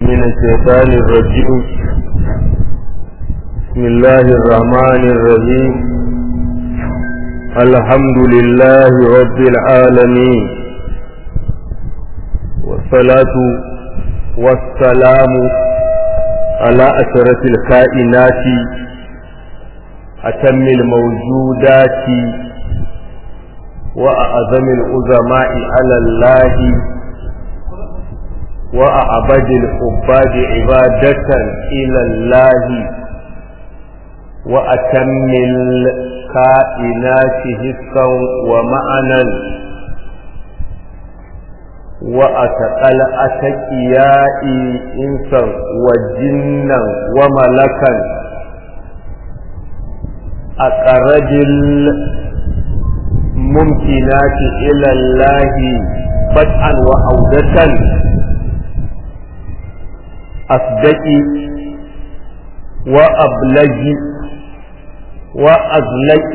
من الشيطان الرجيم بسم الله الرحمن الرحيم الحمد لله رب العالمين والصلاة والسلام على أشرف الكائنات أتم الموجودات وأعظم العظماء على الله وأعبد العباد عبادة إلى الله وأتم الكائنات حسا ومعنى وأتقل أتكياء إنسا وجنا وملكا أقرب الممكنات إلى الله بدءا وعودة أصدق وأبلج وأزلق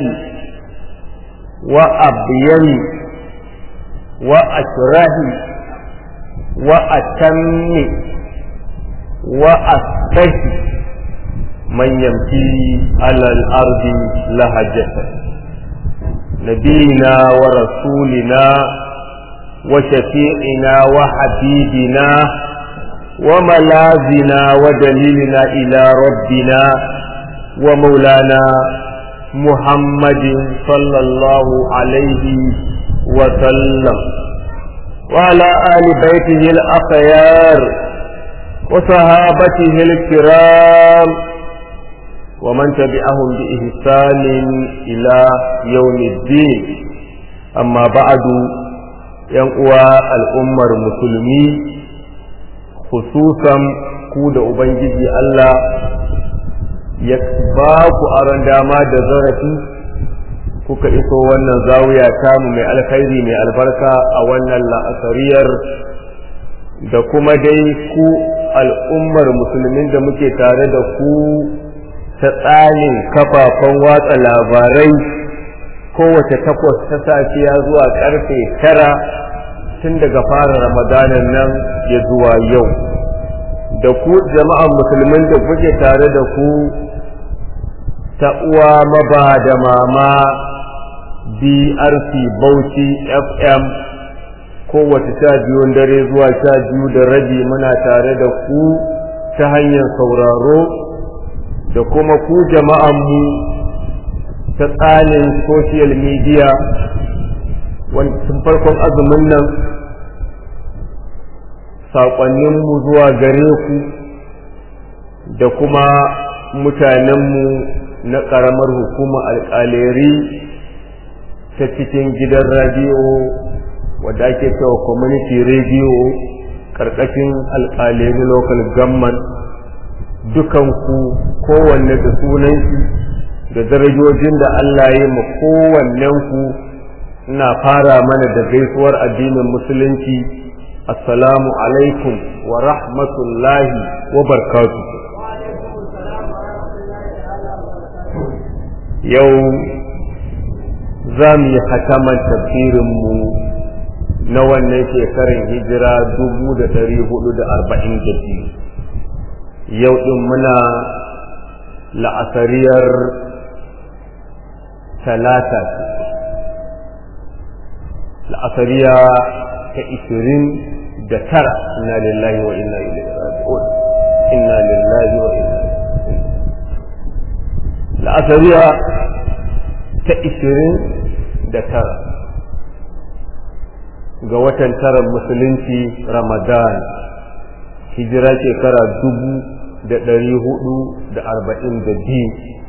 وأبين وأشره وأتم وأصفه من يمشي على الأرض لهجة نبينا ورسولنا وشفيعنا وحبيبنا وملاذنا ودليلنا إلى ربنا ومولانا محمد صلى الله عليه وسلم وعلى آل بيته الأخيار وصحابته الكرام ومن تبعهم بإحسان إلى يوم الدين أما بعد ينقوى الأمة المسلمين khususan ku da Ubangiji Allah ya ba ku aron dama da zarafi kuka iso wannan zawiya tamu mai alkhairi mai albarka a wannan la'asariyar da kuma dai ku al'ummar musulmin da muke tare da ku ta tsarin kafafen watsa labarai kowace takwas ta safiya zuwa karfe tara tun daga fara ramadanan nan ya zuwa yau da ku jama'an musulmin da kuke tare da ku ta uwa maba da mama brc bauchi fm kowace sha biyun dare zuwa sha biyu da rabi muna tare da ku ta hanyar sauraro da kuma ku jama'anmu ta tsanin social media tun farkon azumin nan saƙonninmu zuwa gare ku da kuma mutanenmu na ƙaramar hukumar alƙaleri ta cikin gidan radiyo wadda ake cewa community radio ƙarƙashin alƙaleri local government dukanku kowanne da sunanki da darajojin da Allah ya ma kowannenku ina fara mana da gaisuwar addinin musulunci assalamu alaikum wa rahmatullahi wa barkatu yau za mu yi hataman tafsirinmu na wannan shekarun hijira dubu da dari hudu da arba'in da biyu yau ɗin muna la'asariyar talata la'asariya ta ishirin da tara inna lillahi wa inna ilaihi raji'un inna lillahi wa inna la'asariya ta ishirin da tara ga watan taran musulunci ramadan hijira shekara dubu da ɗari hudu da arba'in da biyu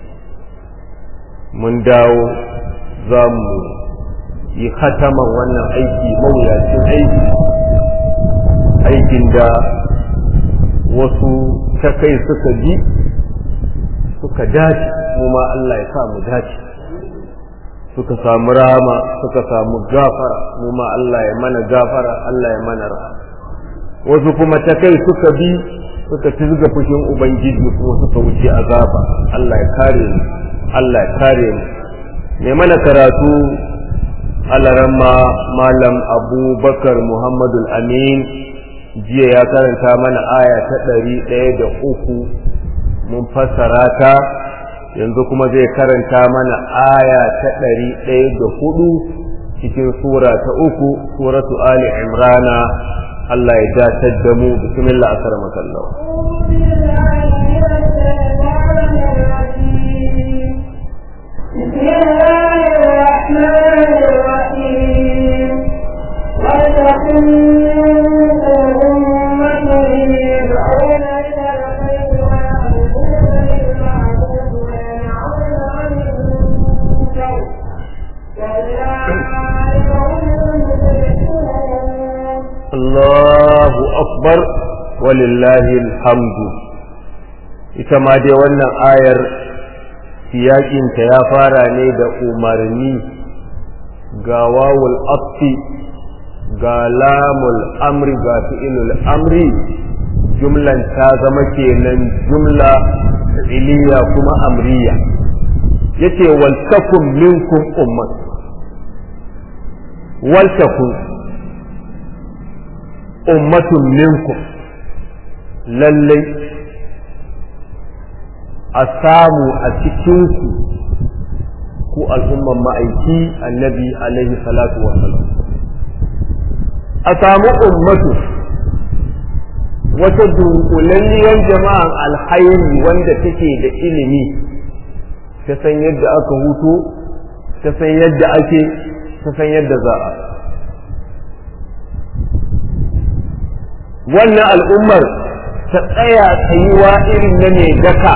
mun dawo za mu yi khataman wannan aiki mawuyacin aiki aikin da wasu ta kai suka bi suka dace mu ma Allah ya sa mu dace suka samu rama suka samu gafara mu ma Allah ya mana gafara Allah ya mana rahama wasu kuma ta kai suka bi suka tizga fushin ubangiji kuma suka wuce azaba Allah ya kare mu Allah ya kare mu ne mana karatu alaramma malam abubakar muhammadu amin jiya ya karanta mana aya ta ɗari ɗaya da uku mun fassara ta yanzu kuma zai karanta mana aya ta ɗari ɗaya da hudu cikin sura ta uku suratu ali imrana Allah ya datar da mu bismillah asar makallau بسم الله الرحمن الرحيم ولتكن منكم أمة يدعون إلى الخير ويأمرون بالمعروف وينهون عن المنكر وأولئك هم المفلحون Allahu akbar walillahi alhamdu ita ma dai wannan ayar siyakinta ya fara ne da umarni ga wawul afi ga lamul amri ga fi'ilul amri jumlan ta zama kenan jumla fi'iliya kuma amriya yace wal takum minkum ummat wal takum ummatun minkum lallai a samu a cikinku ku al'umman ma'aiki annabi alaihi salatu wasalam a samu ummatu wata dunkulalliyar jama'an alhairi wanda take da ilimi ta san yadda aka hutu ta san yadda ake ta san yadda za a wannan al'ummar ta tsaya tsayuwa irin na mai daka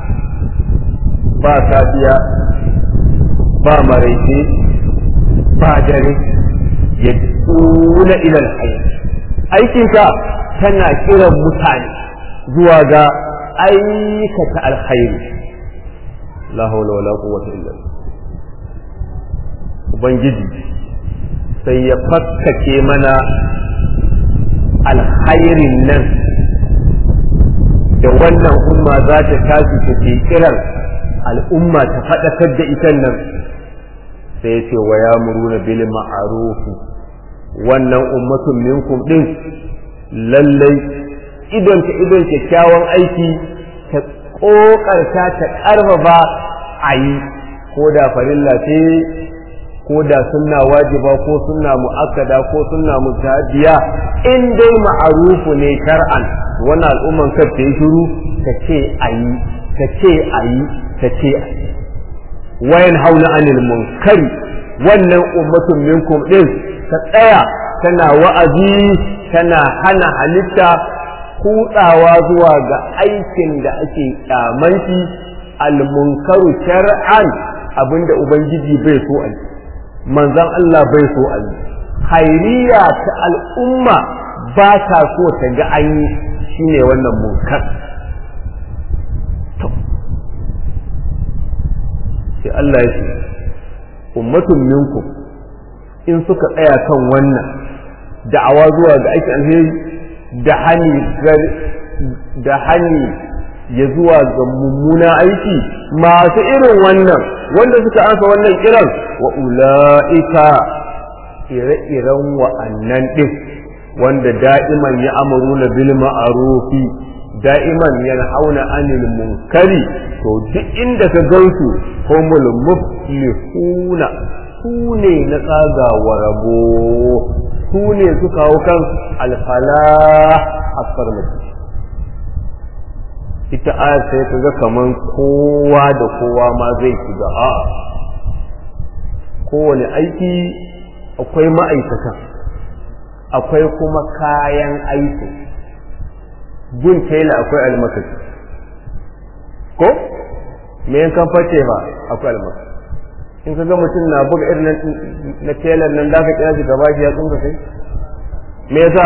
ba safiya ba maraice ba dare ya tuna ilal hayy aikinka tana kiran mutane zuwa ga aikata alkhairi la hawla wala quwwata illa billah ubangiji sai ya fakkake mana alkhairin nan da wannan umma za ta tashi ta ke kiran al'umma ta faɗakar da ita nan sai ya ce wa ya muruna bil ma'arufi wannan ummatun minkum din lallai idon ta idon kyakkyawan aiki ta ƙoƙarta ta ƙarfafa a yi ko da farilla ce ko da sunna wajiba ko sunna mu'akkada ko sunna mutadiya in dai ma'arufu ne shar'an wannan al'umman kar ta yi shiru ta ce ayi ta ce ayi ta ce ayi wayan hauna anil munkari wannan ummatun minkum din ta tsaya tana wa'azi tana hana halitta kutsawa zuwa ga aikin da ake kyamanci al-munkaru shar'an abinda ubangiji bai so a yi manzan Allah bai so a yi hairiya ta al'umma ba ta so ta ga an yi shi ne wannan munkar sai Allah ya ce ummatun minkum in suka tsaya kan wannan da'awa zuwa ga aikin alheri da hani da hani ya zuwa ga mummuna aiki masu irin wannan wanda suka ansa wannan kiran wa ula'ika ire-iren wa'annan ɗin wanda da'iman ya amuru na bil ma'arufi da'iman yana hauna anil munkari to duk inda ka gansu humul muflihuna su ne na tsagawa rabo su ne suka hau kan alfala a farmaki ita ayar sai ka ga kaman kowa da kowa ma zai shiga a kowane aiki akwai ma'aikatan akwai kuma kayan aiki gun tela akwai almakashi ko me yankan face ba akwai almakashi in ka ga mutum na buga irin na telan nan da ka kira shi gaba shi ya tsunga kai me yasa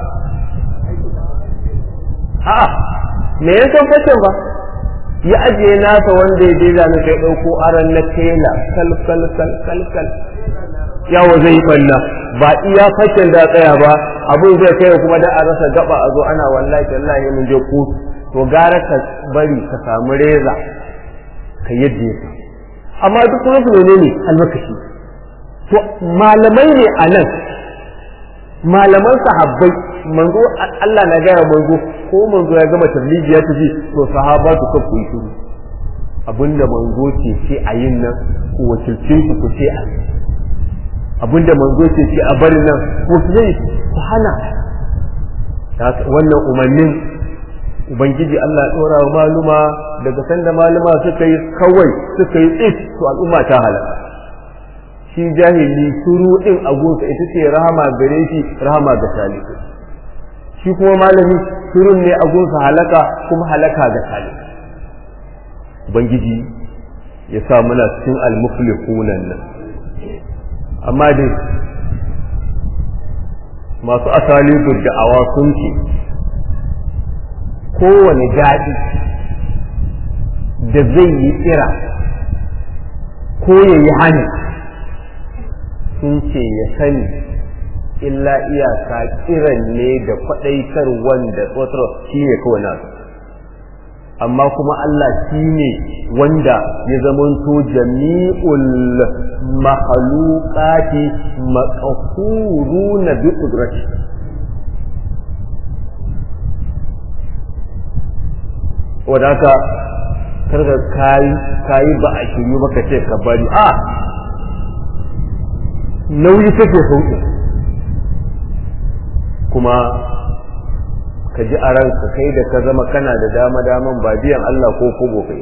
a'a me ya san fashin ba ya ajiye nasa wanda ya je zane kai ɗauko aran na tela kal kal kal kal kal yawo zai yi balla ba iya fashin da tsaya ba abin zai kai kuma da a rasa gaba a zo ana wallahi tallahi mun je kotu to gara ka bari ka samu reza ka yadda ya amma duk kuma su menene almakashi to malamai ne a nan malaman sahabbai manzo Allah na gaya manzo ko manzo ya gama tabligi ya tafi to sahaba su kan ku shiru abinda manzo ce ce a yin nan ku wakilce ku ku ce a abinda manzo ce ce a bari nan ko su zai su hana wannan umarnin ubangiji Allah ya dora wa maluma daga sanda maluma suka yi kawai suka yi tsit to al'umma ta halaka shi jahili shuru din agunsa ita ce rahama gare shi rahama ga salihu shi kuma malami shurun ne agunsa halaka kuma halaka ga salihu ubangiji ya sa muna cikin almuflihunan nan amma dai masu asali da'awa sun ce kowane daɗi da zai yi tsira ko ya yi hani sun ce ya sani illa iyaka kiran ne da kwaɗaitar wanda tsotar shi ne kawai nasu amma kuma Allah shi ne wanda ya zamanto jami'ul mahalukati makahuru na bi ƙudrati wadaka karga kayi ba a shiryu baka ce ka bari a nauyi kake sauƙi kuma ka ji a ranka kai da ka zama kana da dama daman ba biyan Allah ko kobo kai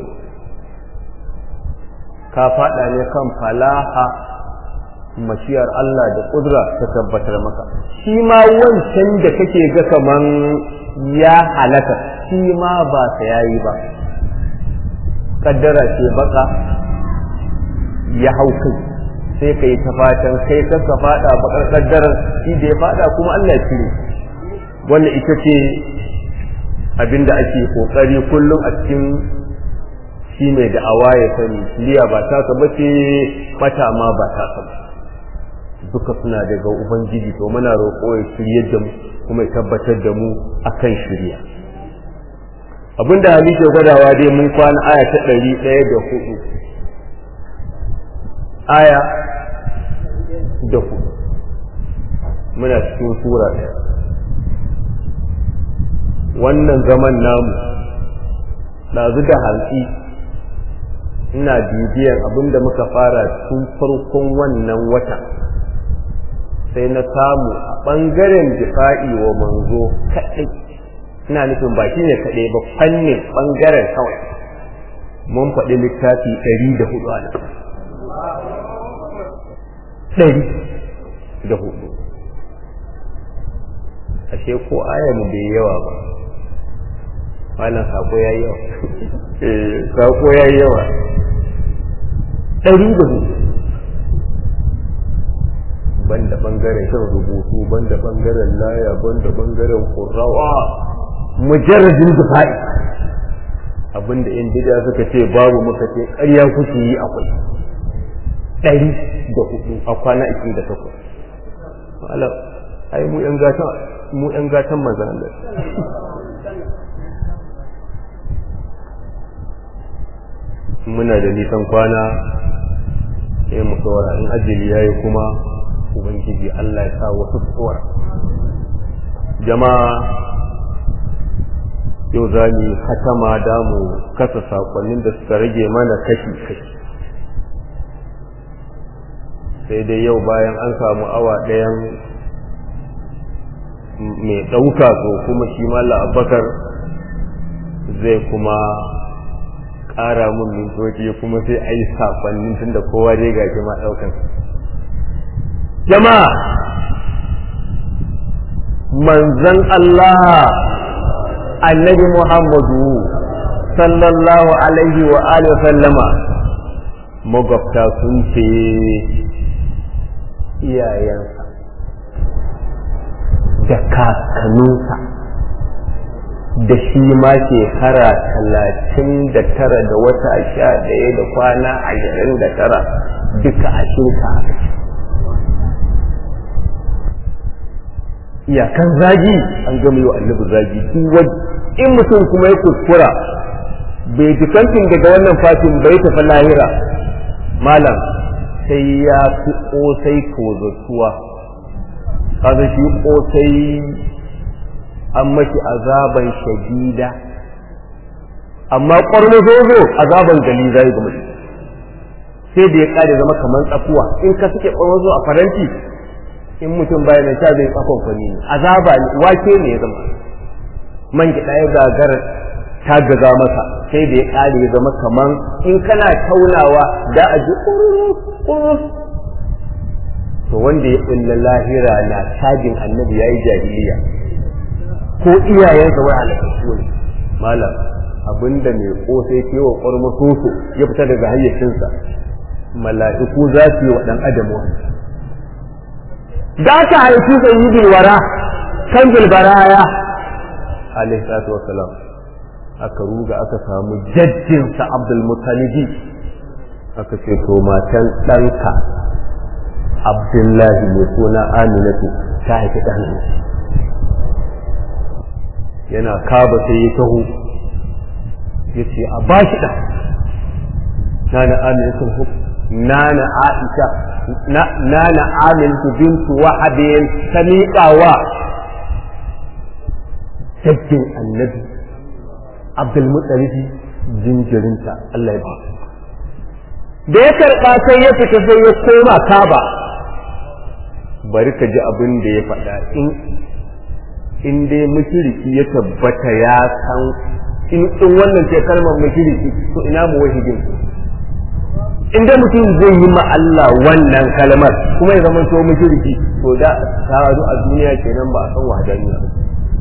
ka faɗa ne kan falaha mashiyar Allah da ƙudura ta tabbatar maka shi ma wancan da kake ga kaman ya halaka shi ma ba sa yayi ba kaddara ce baka ya hau kai sai ka yi ta fatan kai ka ka fada bakar kaddarar shi da ya fada kuma Allah ya cire wannan ita ce abinda ake kokari kullum a cikin shi mai da'awa ya sani liya ba ta ka bace mata ma ba ta ka duka suna daga ubangiji to muna roƙo ya shirye da mu kuma ya tabbatar da mu akan shirya abinda hali ke gwadawa dai mun kwana aya ta ɗari ɗaya da hudu aya da hudu muna cikin sura ɗaya wannan zaman namu ɗazu da hantsi ina bibiyan abinda muka fara tun farkon wannan wata sai na samu a ɓangaren difa'i wa manzo kaɗai ina nufin ba shi ne kaɗai ba fannin ɓangaren kawai mun faɗi littafi ɗari da hudu a nan ɗari da hudu ashe ko ayan bai yawa ba wannan sako ya yawa sako ya yawa ɗari da hudu banda bangaren shan rubutu banda bangaren laya banda bangaren kurrawa mujarradin difa'i abinda yan bid'a suka ce babu muka ce ƙarya kuke yi akwai ɗari da hudu a kwana ikin da takwas ala ai mu yan gatan mu yan gatan manzon Allah muna da nisan kwana sai mu tsora in ajali yayi kuma ubangiji Allah ya sa wasu tsora jama'a yau za mu hatama da mu kasa sakonnin da suka rage mana kashi kashi sai dai yau bayan an samu awa ɗayan mai ɗauka ko kuma shi mala abakar zai kuma ƙara mun mintoci kuma sai a yi sakonnin tun da kowa dai gashi ma ɗaukan jama'a manzan Allah annabi Muhammadu sallallahu alaihi wa alihi sallama magabta sun ce iyayensa da kakanninsa da shi ma shekara talatin da tara da wata sha ɗaya da kwana ashirin da tara duka a shinka iyakan zagi an gama yi wa annabi zagi duk in mutum kuma ya kuskura bai dikantin daga wannan fatin bai tafi lahira malam sai ya fi kosai tozatuwa kaga shi kosai an mashi azaban shadida amma ƙwarmazozo azaban gali zai ga mutum sai da ya ƙare zama kamar tsakuwa in ka suke ƙwarmazo a faranti in mutum baya na sha zai tsakon kwani ne azaba ne wake ne ya zama man gida ya gagara ta gaza masa sai da ya ƙare ya zama kamar in kana taunawa da a ji ƙurus to wanda ya ɓulla lahira na cajin annabi ya yi jahiliya ko iyayensa wai halakassu ne malam abinda mai kosai ke wa ƙwarma soso ya fita daga hayyacinsa mala'iku za su yi wa ɗan adam wani da aka haifi sayyidul wara kan bilbaraya alaihi salatu wassalam aka ruga aka samu jajjinsa abdul mutalibi aka ce to matan ɗanka abdullahi mai suna aminatu ta haifi ɗan yana kaba sai ya taho ya ce a ba shi ɗan nana aminatu nana aisha nana aminatu bintu wahabin ta miƙawa sabbin annabi abdulmutsalifi jinjirinta Allah ya ba da ya karɓa sai ya fita sai ya koma kaba bari ka ji abin da ya faɗa in in dai mushriki ya tabbata ya san in in wannan ce kalmar mushriki to ina mu wahidin in dai mutum zai yi ma Allah wannan kalmar kuma ya zama to mushriki to da ta a duniya kenan ba a san wahadaniya ba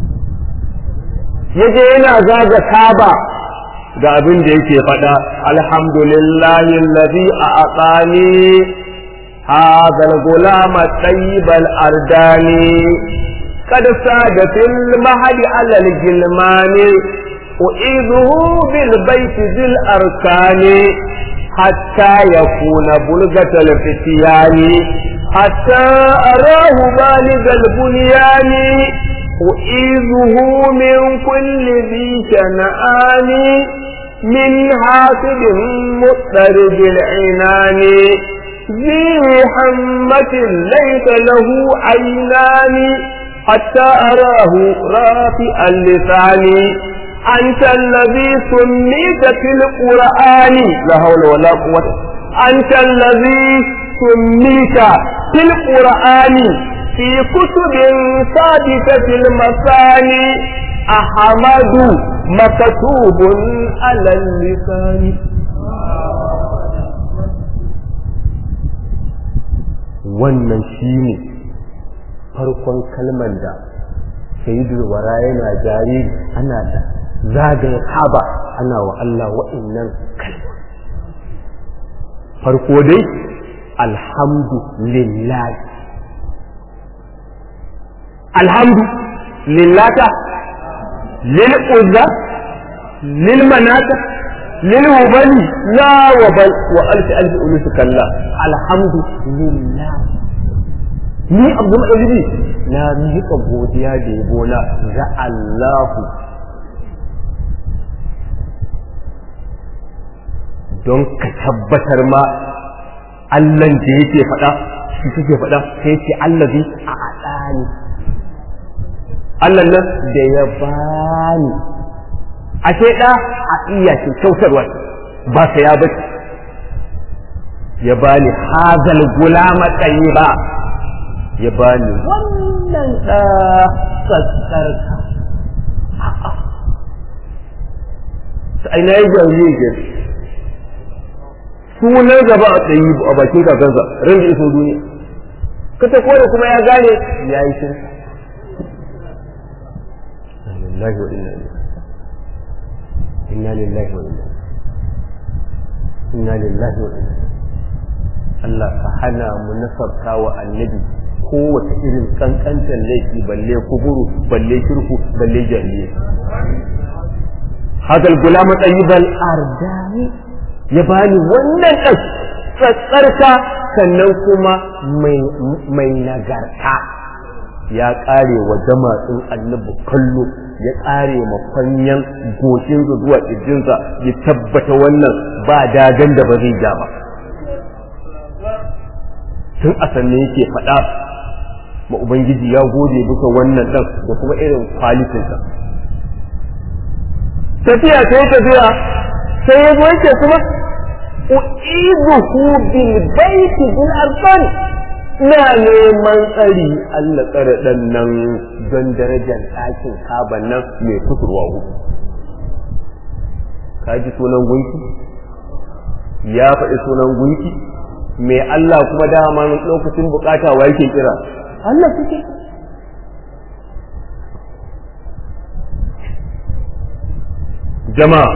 yaje yana zaga kaba ga abin da yake faɗa alhamdulillahi allazi a'tani hadha al-gulama tayyib al-ardani قد ساد في المهد على الجلمان أعيذه بالبيت ذي الأركان حتى يكون بلغة الفتيان حتى أراه بالغ البنيان أعيذه من كل ذي شنآن من حاسد مضطرب العنان ذي حمة ليس له عينان حتى أراه رافع اللسان أنت الذي سميت في القرآن لا حول ولا قوة أنت الذي سميت في القرآن في كتب ثابتة المثاني أحمد مكتوب على اللسان wannan shi ne farkon kalmar da sayyidul wara yana jariri ana da zagaye kaba ana wa Allah wa'annan kalma farko dai alhamdu lillahi alhamdu lillata lil uzza lil manata lil hubali la wa bal wa alf alf ulus kalla alhamdu lillahi ni abu ma'alibi na miƙa godiya da yabo na ga Allahu don ka tabbatar ma Allahn da yake faɗa shi suke faɗa sai ce allazi a aɗani Allah nan da ya bani ashe ɗa a iya shi kyautarwa ba sa ya bace ya bani hazal gulama tsayi ba ya bani wannan ɗa sassarka a ina yi jariri ke sunan gaba a tsayi a bakin kakansa ran da iso duniya ka ta kone kuma ya gane ya yi shirka lillahi wa inna ilaihi inna lillahi wa inna inna lillahi wa inna Allah ka hana mu nasarta wa annabi kowace irin kankantar laifi balle kuburu balle shirku balle jahiliya hada al-gulam tayyib al-ardani ya bani wannan ɗan tsatsarka sannan kuma mai nagarta ya ƙare wa jama'in annabi kallo ya ƙare mafanyan goshinsa zuwa ƙirjinsa ya tabbata wannan ba dagan da ba zai ja ba tun a sannan yake faɗa ma ubangiji ya gode bisa wannan dan da kuma irin kwalitinsa tafiya ta yi tafiya sai ya zo yake kuma u'iduhu bil baiti bil arfan na neman tsari Allah tsare dan nan don darajar ɗakin kaban nan mai kusurwa hudu ka ji sunan gunki ya faɗi sunan gunki mai Allah kuma dama lokacin bukata wa yake kira Allah suke jama'a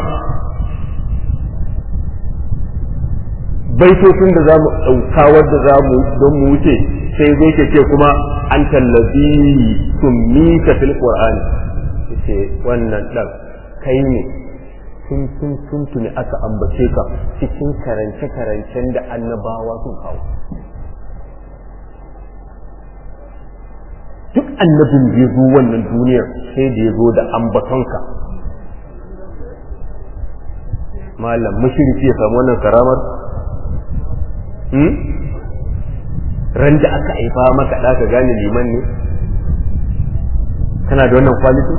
baitocin da za mu ɗauka wadda za mu don mu wuce sai zai ke ce kuma an tallabi summita fil qur'ani ce wannan ɗan kai ne tun tun tun tuni aka ambace ka cikin karance karancen da annabawa sun kawo duk annabin da ya zo wannan duniyar sai da ya zo da ambatonka malam mashirki ya samu wannan karamar ran da aka haifa maka da ka gane liman ne kana da wannan kwaliti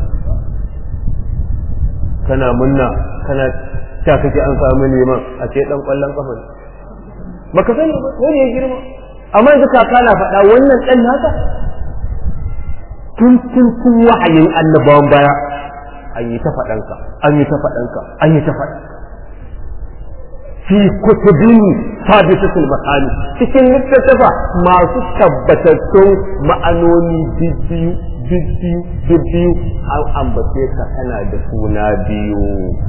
kana munna kana ta kake an samu liman a ce dan kwallon kafa ne baka sani ba wani ya girma amma yanzu kaka na faɗa wannan ɗan naka tun tun tun wahayin annabawan baya an yi ta faɗanka an yi ta faɗanka an yi ta faɗanka fi kutubin sabisatul ma'ani cikin littattafa masu tabbatattun ma'anoni bibbiyu bibbiyu bibbiyu an ambace ka kana da suna biyu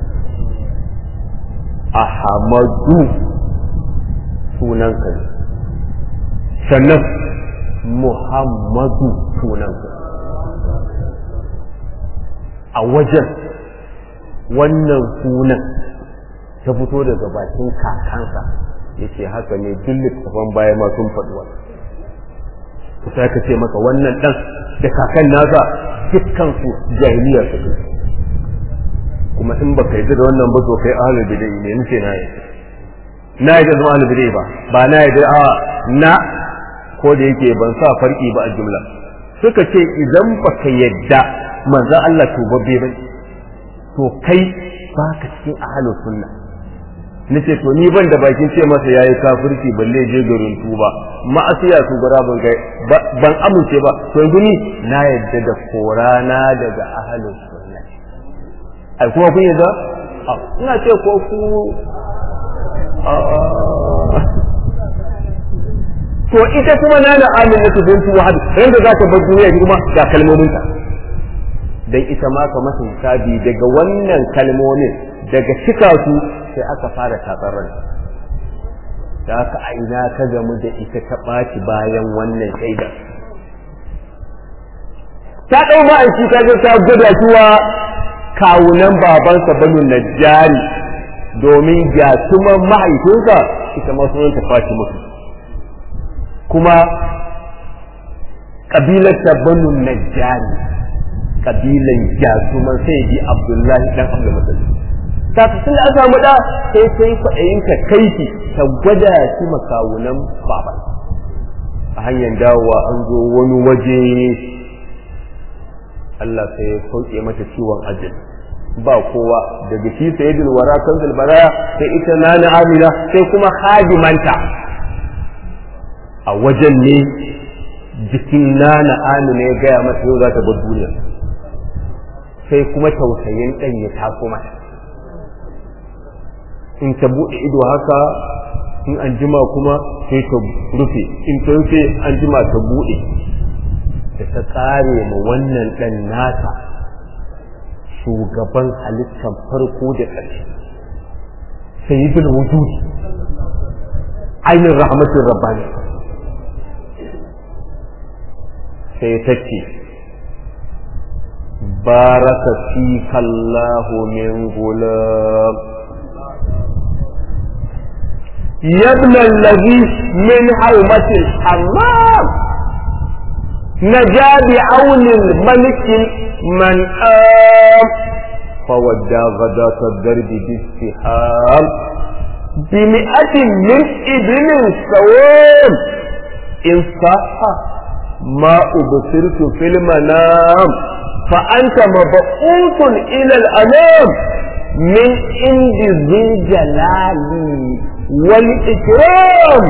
ahamadu sunanka ne sannan muhammadu sunanka a wajen wannan sunan ta fito daga bakin kakansa ya ce haka ne duk littafan baya ma sun faɗi wani sai ka ce maka wannan ɗan da kakan nasa dukkansu jahiliya su kuma in baka yi da wannan ba to kai ahlul bidai ne nace na yi na yi da zama ahlul bidai ba ba na yi da a na ko da yake ban sa farki ba a jumla suka ce idan baka yadda manzo Allah tubabbe ba to kai baka cikin ahlus sunna nace to ni ban da bakin ce masa yayi kafirci balle je garin tuba ma'asiya su gara ban kai ban amince ba to yanzu ni na yadda da korana daga ahlus sunna ai kuma kun yadda ina ce ko ku to ita kuma na da amina su bintu wahab yanda za ta bar duniya kuma ga kalmominta dan ita ma ka masa hisabi daga wannan kalmomin daga cika su sai aka fara tatsar ran da aka aina ka gamu da ita ta ɓaci bayan wannan shaida ta ɗau ma'aiki ta ga ta gwada cewa kawunan babansa banu najjari domin gyatuman mahaifinsa ita ma sunan ta fashi musu kuma ƙabilar ta banu najjari ƙabilan gyatuman sai bi abdullahi dan abdul musalli ta tun da an samu da sai sai kwaɗayin ka kai shi ta gwada shi makawunan baban a hanyar dawowa an zo wani waje Allah sai ya sauke mata ciwon ajin ba kowa daga shi sayyidul wara kanzul baraya sai ita nana amina sai kuma hadimanta a wajen ne jikin nana amina ya gaya mata yau za ta bar duniya sai kuma tausayin ɗan ya taso mata in ta buɗe ido haka in an jima kuma sai ta rufe in ta rufe an jima ta buɗe da ta ƙare ma wannan ɗan nata shugaban halittar farko da ƙarshe sayyidul wujudi ainihin rahmatin rabbani sai ta ce baraka fi kallahu min gulam يبنى الذي من حومة الحمام نجا بعون الملك من آم فودى غداة الدرب بالسحام بمئة من إبل سوام إن صح ma ubsirtu fil manam fa anta mab'uthun ila al-anam min indi dhil jalali wal ikram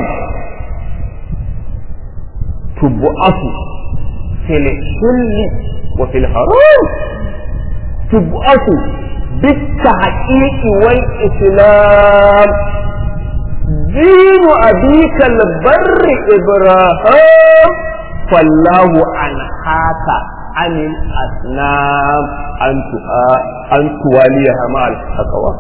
tub'athu fil hilli wa fil haram tub'athu بالتحقيق والإسلام دين أبيك البر إبراهيم فالله أنهاك عن الأصنام أن تواليها مع الحقوى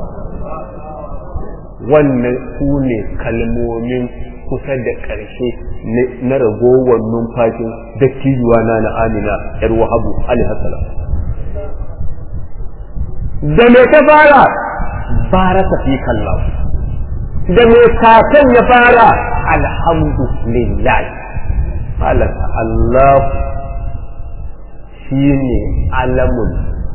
wannan su ne kalmomin kusa da ƙarshe na ragowar numfashin dattijuwa na na amina yar wahabu alaihi da me ta fara baraka fi kallahu da me kakan ya fara alhamdulillah halaka Allah shine alamul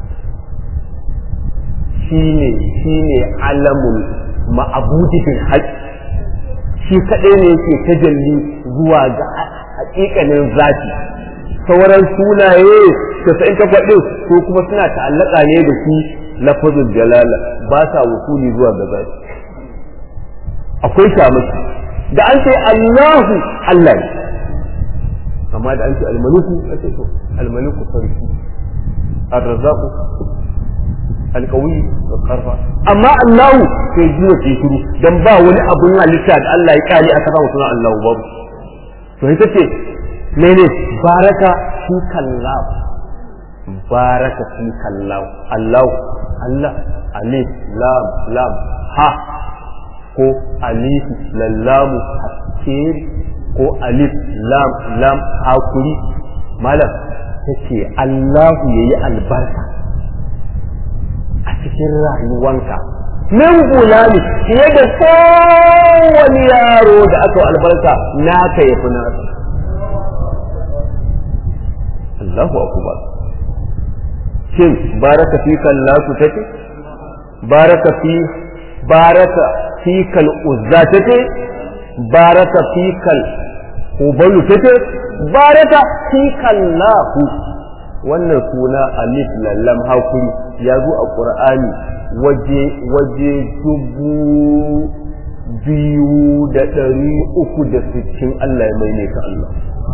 shine shine alamul ma'abudi bil haqq shi kadai ne yake tajalli zuwa ga hakikanin zati sauran sunaye tasa'in takwas ɗin ko kuma suna ta'allaka ne da shi lafazul jalala ba sa wusuli zuwa ga zati akwai shamaki da an ce Allahu Allah ne amma da an ce almaliku a ce to almaliku sarki arrazaku alkawi da karfa amma Allahu sai jiwa ke shiru dan ba wani abun halitta da Allah ya kare aka samu sunan Allahu babu to ita ce mene baraka fi kallahu baraka fi kallahu Allahu Allah alif lam lam ha ko alif lallamu haskir ko alif lam lam hakuri malam tace Allahu yayi albarka a cikin rayuwanka min gulami fiye da kowane yaro da aka albarka naka ya fi nasa Allahu akbar shin baraka fi kallasu take baraka fi baraka fi kal uzza take baraka fi kal ubalu take baraka fi kallahu wannan suna alif lallam hakuri ya zo a qur'ani waje waje dubu biyu da ɗari uku da sittin Allah ya mai ka Allah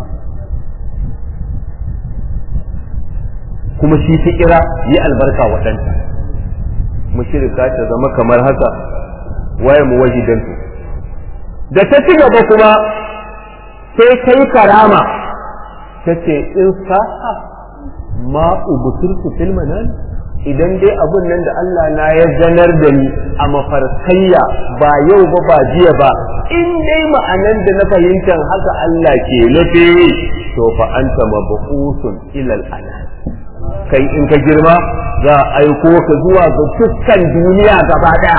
kuma shi ta kira yi albarka waɗanta mushrika ta zama kamar haka waye mu wahidantu da ta ci gaba kuma sai kai karama ta ce in sa'a ma ubuturku fil manan idan dai abun nan da Allah na ya ganar da ni a mafarkayya ba yau ba ba jiya ba in dai ma'anan da na fahimtar haka Allah ke nufi to fa anta mabu'usun ilal anan kai in ka girma za a aiko ka zuwa ga dukkan duniya gaba daya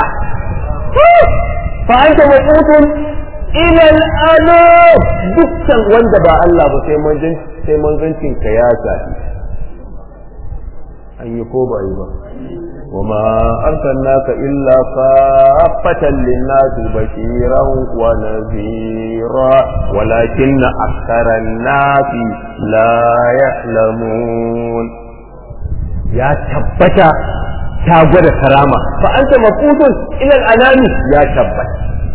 fa anta mabu'usun ilal anan dukkan wanda ba Allah ba sai manzon sai manzancin ka ya zafi an yi ko ba yi ba وما أرسلناك إلا كافة للناس بشيرا ونذيرا ولكن أكثر الناس لا يعلمون يا تبتا تاغد كرامة فأنت مفوت إلى الأنام يا تبت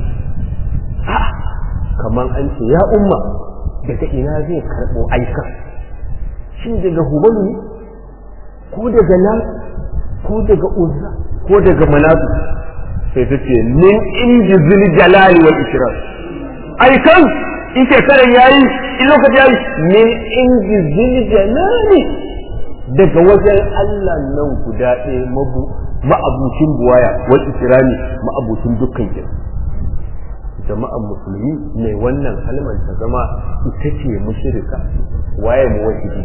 كمان أنت يا أمة daga ina zai karɓo aika shin daga hubalu ne ko daga nan ko daga uzza ko daga manatu sai ta ce min inji zil jalali wal ikram ai kan in shekaran yayi in lokaci yayi min inji zil jalali daga wajen Allah nan guda ɗaya mabu ma'abucin buwaya wal ikrami ma'abucin dukkan kira jama'an musulmi mai wannan kalmar ta zama ita ce mushrika waye mu wahidi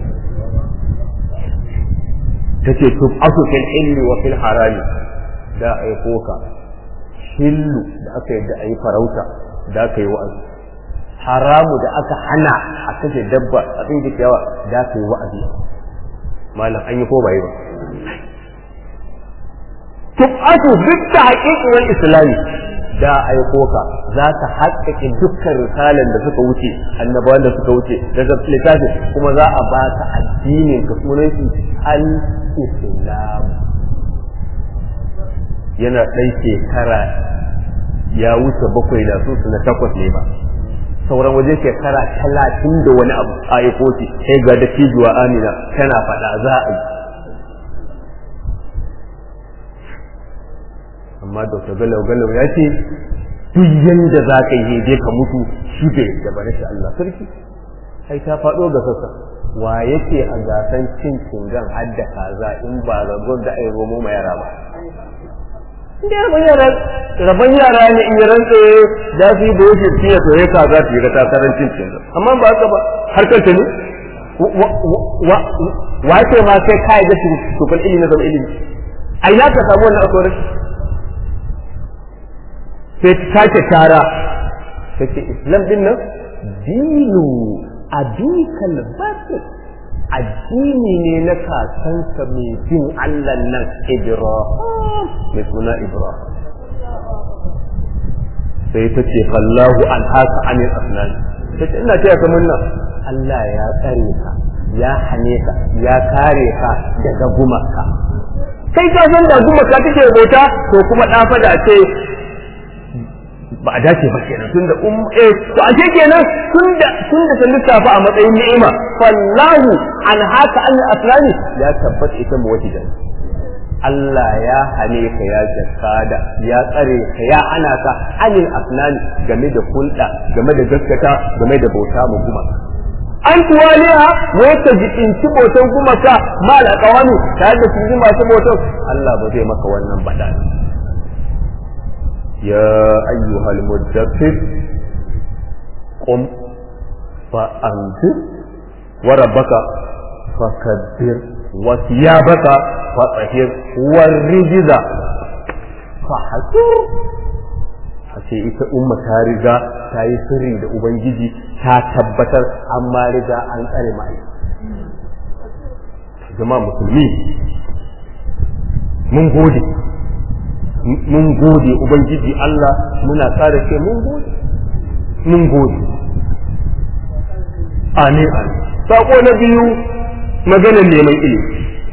tace tub asu fil ilmi wa fil harami da aiko ka hillu da aka yadda ayi farauta da aka yi wa'azi haramu da aka hana a kashe dabba a cikin ciyawa da aka yi wa'azi malam an yi ko bai ba tub asu duk da haƙiƙi wal islami da aiko ka za ka haƙƙaƙe dukkan risalan da suka wuce annabawan da suka wuce daga littafin kuma za a ba ka addinin ka sunan shi al-islam yana ɗan shekara ya wuce bakwai da su na takwas ne ba sauran waje shekara talatin da wani abu a aiko shi sai ga da cijuwa amina tana faɗa za a yi amma dr galau galau ya ce duk yanda za ka yi je ka mutu shi bai da bane shi Allah sarki ai ta faɗo ga sassa wa yake a gasan cin cingan hadda kaza in ba ragon da ai romo ma yara ba inda rabon yara rabon yara ne in yi rantse da su yi da yake fiye to ya kaza su yi ga takarar cin cingan amma ba haka ba harkar ta ne wa ce ma sai kai da su tukun ilimi na zama ilimi a ina ka samu wannan akwai sai ta sake tara ta ce islam din nan dinu abikal batil addini ne na kakansa mai bin Allah nan Ibrahim mai suna Ibrahim sai ta ce fallahu an haka anil asnan ta ce ina taya kamar nan Allah ya tsare ka ya hane ka ya kare ka daga gumaka kai ka san da gumaka take bauta to kuma dafa da ce ba a dace ba kenan tunda um eh to ashe kenan tunda tunda ta lissafa a matsayin ni'ima fallahu an haka an aslani ya tabbata ita muwahidan Allah ya hane ka ya jakada ya tsare ka ya ana ka anil aslani game da hulɗa game da gaskata game da bauta mu kuma an tuwaliya wai ka jikinci bautan gumaka ma alƙawami tare da su masu bautan Allah ba zai maka wannan bada يا أيها المدثر قم فأنذر وربك فكبر وثيابك فطهر والرجز فحسر ce ita umma ta riga ta yi sirri da ubangiji ta tabbatar amma riga an tsare mai jama'a musulmi mun gode mun gode ubangiji Allah muna tsara ce mun gode mun gode amin amin sako na biyu maganar neman ilimi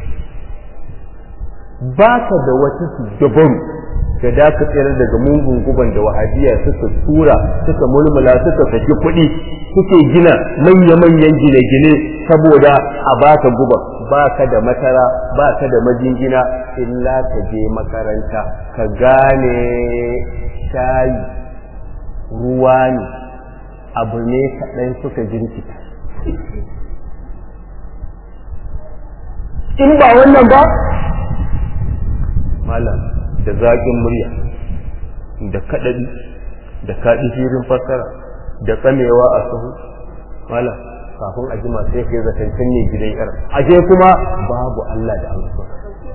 ba ka da wata dabaru da da ka tsere daga mungun guban da wahabiya suka tura suka mulmula suka saki kuɗi suke gina manya-manyan gine-gine saboda a baka guban ba ka da matara ba ka da majingina illa ka je makaranta ka gane shayi ruwa ne abu ne kaɗan suka jirkita in ba wannan ba malam da zaƙin murya da kaɗaɗi da kaɗi firin fassara da tsamewa a sahu malam kafin a jima sai kai zaton ne gidan yar ashe kuma babu Allah da amsa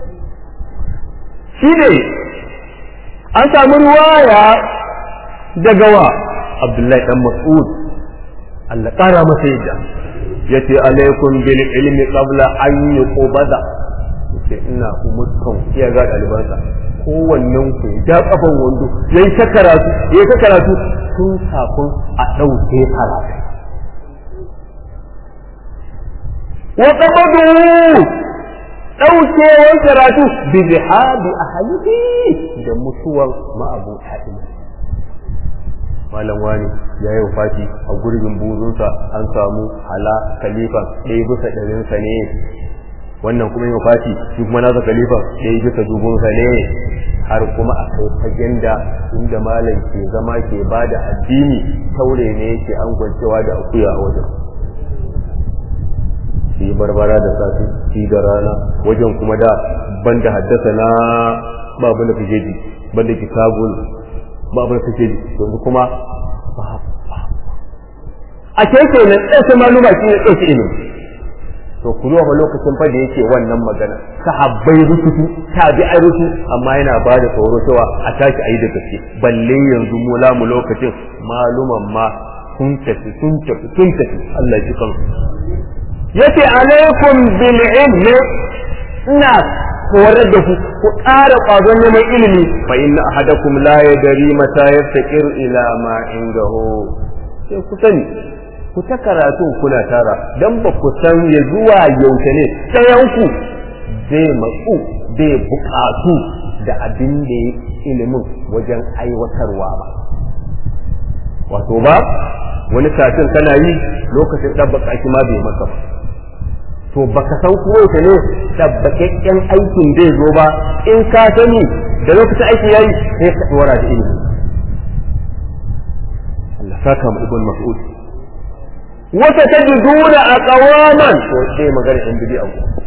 shi ne an samu ruwaya daga wa Abdullahi dan Mas'ud Allah ƙara masa yadda yace alaikum bil ilmi qabla an yuqbada yace ina umurkan iya ga dalibansa kowannen ku ya kafan wando yayi ta karatu yayi ta karatu tun kafin a dauke karatu wa qabadu daukewar karatu bi zihabi ahlihi da mutuwar ma'abuta ilmi malam wani ya yi wafati a gurbin buzunsa an samu hala kalifan ɗaya bisa ɗarinsa ne wannan kuma yi wafati shi kuma nasa kalifan ɗaya bisa dubunsa ne har kuma a kai fagen da inda malam ke zama ke ba da addini taure ne yake an gwancewa da akuya a wajen shi barbara da safi shi da rana wajen kuma da banda haddasa na babu na fijeji banda kitabul babu na fijeji yanzu kuma a ke ke nan ɗansa maluma shi ne ɗauki ilimi to ku zuwa lokacin fa da yake wannan magana sahabbai rusutu tabi'ai rusu amma yana ba da tsoro cewa a tashi a yi da gaske balle yanzu mu lamu lokacin maluman ma sun tafi sun tafi sun tafi Allah ji kansu yace alaikum bil ilmi ina horar da ku ku ƙara ƙwazon neman ilimi fa inna ahadakum la yadri mata yaftaqir ila ma indahu sai ku sani ku ta karatu kuna tara dan ba ku san ya zuwa yaushe ne ɗayanku zai matsu zai buƙatu da abin da ya ilimin wajen aiwatarwa ba wato ba wani katin kana yi lokacin ɗabbaka shi ma bai maka ba to baka san kuma yaushe ne ɗabbakakken aikin zai zo ba in ka sani da lokacin aikin yayi sai ka ɗora da ilimi Allah saka mu ibn mas'ud wata tajiduna aqwaman to sai magana yan bid'a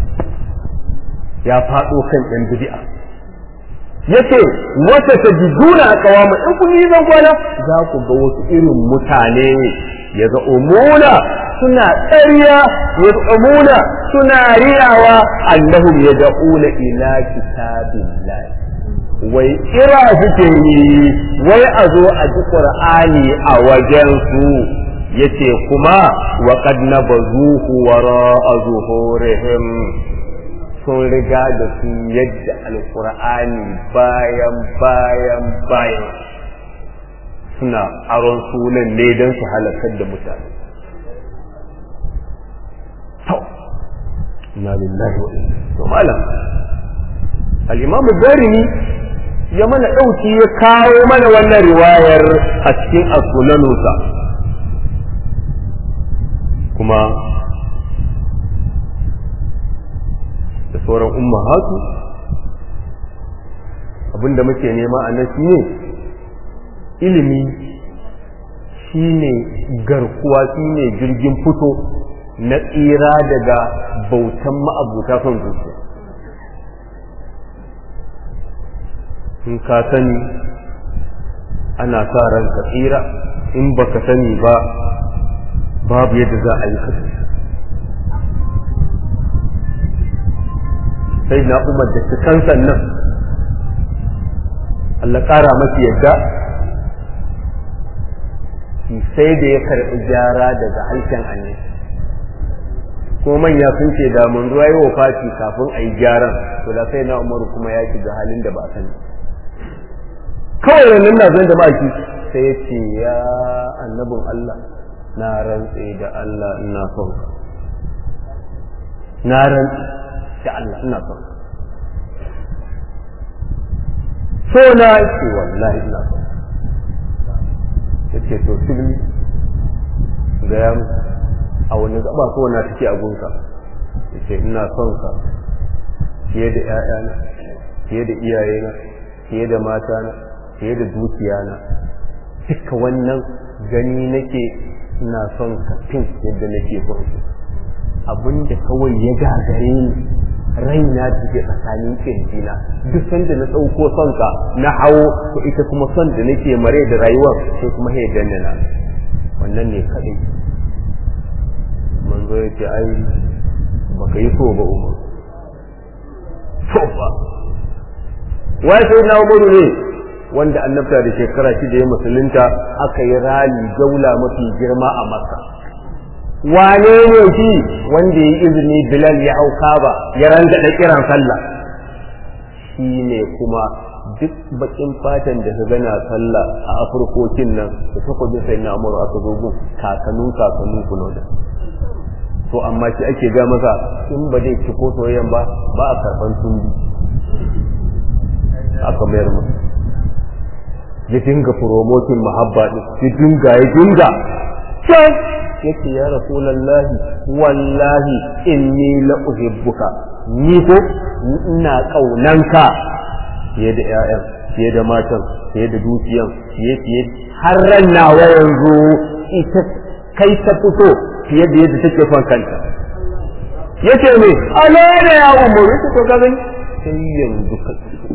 ya faɗo kan yan bid'a yace wata tajiduna aqwaman in kun yi zan kwana za ku ga wasu irin mutane ya umuna suna ƙarya ya umuna suna riyawa annahum yad'una ila kitabillah wai kira suke yi wai a zo a ji qur'ani a wajen su yace kuma wa qad nabazuhu wara zuhurihim sun riga da su yadda alqur'ani bayan bayan bayan suna aron sunan ne don su halakar da mutane to inna lillahi wa inna to malam al-imam darimi ya mana dauki ya kawo mana wannan riwayar a cikin as-sunanusa kuma da sauran ummahatu abinda muke nema a nan shine ilimi shine garkuwa shine jirgin fito na tsira daga bautan ma'abuta son zuciya in ka sani ana sa ran ka tsira in baka sani ba babu yadda za a yi ka sai na umar da cikin sannan Allah ƙara mafi yadda sai da ya karɓi gyara daga harshen annabi ko manya sun ce da mun ruwa yi wafati kafin a yi gyaran to da sai na umaru kuma ya shiga halin da ba sani kawai wannan na zan da baki sai ya ce ya annabin Allah na rantse da Allah ina son na rantse da Allah ina son so na ce wallahi ina son yace to filmi ga ya a wani gaba so na take a gunka yace ina son ka fiye da ƴaƴana fiye da iyayena fiye da matana fiye da dukiyana duka wannan gani nake ina son ka fin yadda nake son su abinda kawai ya gagare ni raina da ke tsakanin kirjina duk sanda na ɗauko son ka na hawo to ita kuma son da nake mare da rayuwar sai kuma ya danna na wannan ne kaɗai manzo ya ce ai baka yi so ba umar so ba wai sai na umaru ne wanda annabta da shekara shida ya musulunta aka yi rali gaula mafi girma a makka wane ne shi wanda ya izini bilal ya hau kaba ya ranga da kiran sallah shi ne kuma duk bakin fatan da ka gana sallah a afirkokin nan da takwabin sai na amuru aka zo gun kakanun kakanun kuno da to amma shi ake ga masa in ba zai ci ko soyayyan ba ba a karban tumbi aka mayar masa ya dinga promotin mahabba din ya dinga ya dinga can yake ya rasulallahi wallahi inni la uhibbuka ni ko ina kaunanka fiye da ƴaƴan fiye da matan fiye da dukiyan fiye fiye har ran nawa yanzu ita kai ta fito fiye da yadda take son kanta yace me ala da ya umuru ta to gazan sai yanzu ka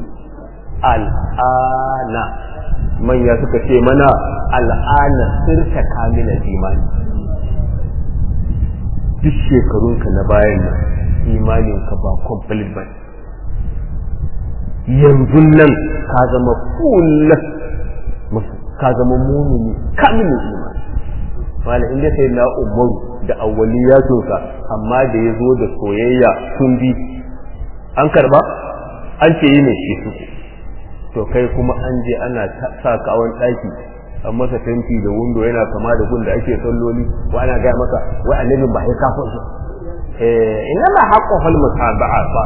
al'ana manya suka ce mana al'ana sirta kamilal imani duk shekarunka na bayan nan imaninka ba complete ba yanzu nan ka zama full ka zama mumini kamilin imani wala inda sai na umaru da awwaliyatunsa amma da ya zo da soyayya sun bi an karba an ce yi ne shi su to kai kuma an je ana sa ka a wani ɗaki an masa tanti da wundo yana kama da gun da ake salloli wa ana gaya maka wai annabin ba ya kafa shi eh ina la haqqu fal mutaba'a ba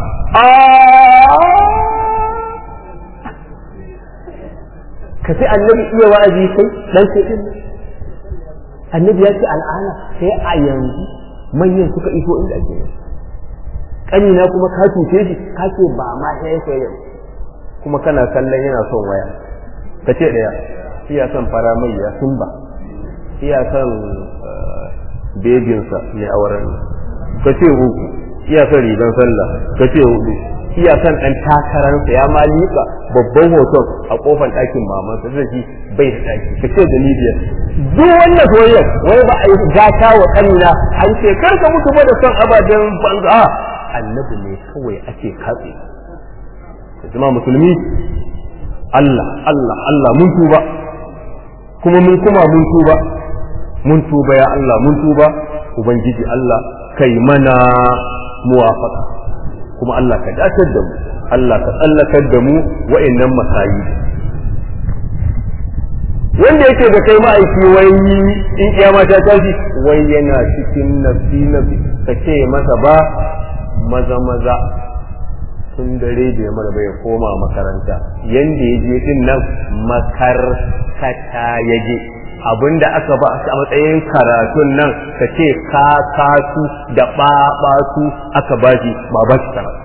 ka sai annabi iya wa'azi kai dan sai din annabi ya ce al'ana sai a yanzu manyan suka iso inda ake yi kanina kuma ka cuce shi ka ce ba ma sai sai kuma kana kallon yana son waya ka ce daya iya son fara mai ya sun ba iya son bebinsa mai auren ka ce uku iya son rigan sallah ka ce hudu iya son ɗan takararsa ya ma liƙa babban hoton a ƙofar ɗakin mamansa da shi bai da ɗaki ka ce daliliyar duk wannan soyayyar wai ba a yi gata wa ƙanina an ce kar ka mutu ba da son ababen banza annabi ne kawai ake katse zama musulmi Allah Allah Allah mun tuba kuma mun kuma mun tuba mun tuba ya Allah mun tuba ubangiji Allah kai mana muwafaka kuma Allah ka dacar da mu Allah ka tsallakar da mu wa'annan masayi wanda yake da kai ma'aiki wai in kiyama ta tashi wai yana cikin nafsi nafsi ka ce masa ba maza maza tun dare da ya mara bai koma makaranta yanda ya je din nan makarkata ya je abinda aka ba a matsayin karatun nan ka ce ka kasu da ɓaɓatu aka ba shi ba ba shi karatu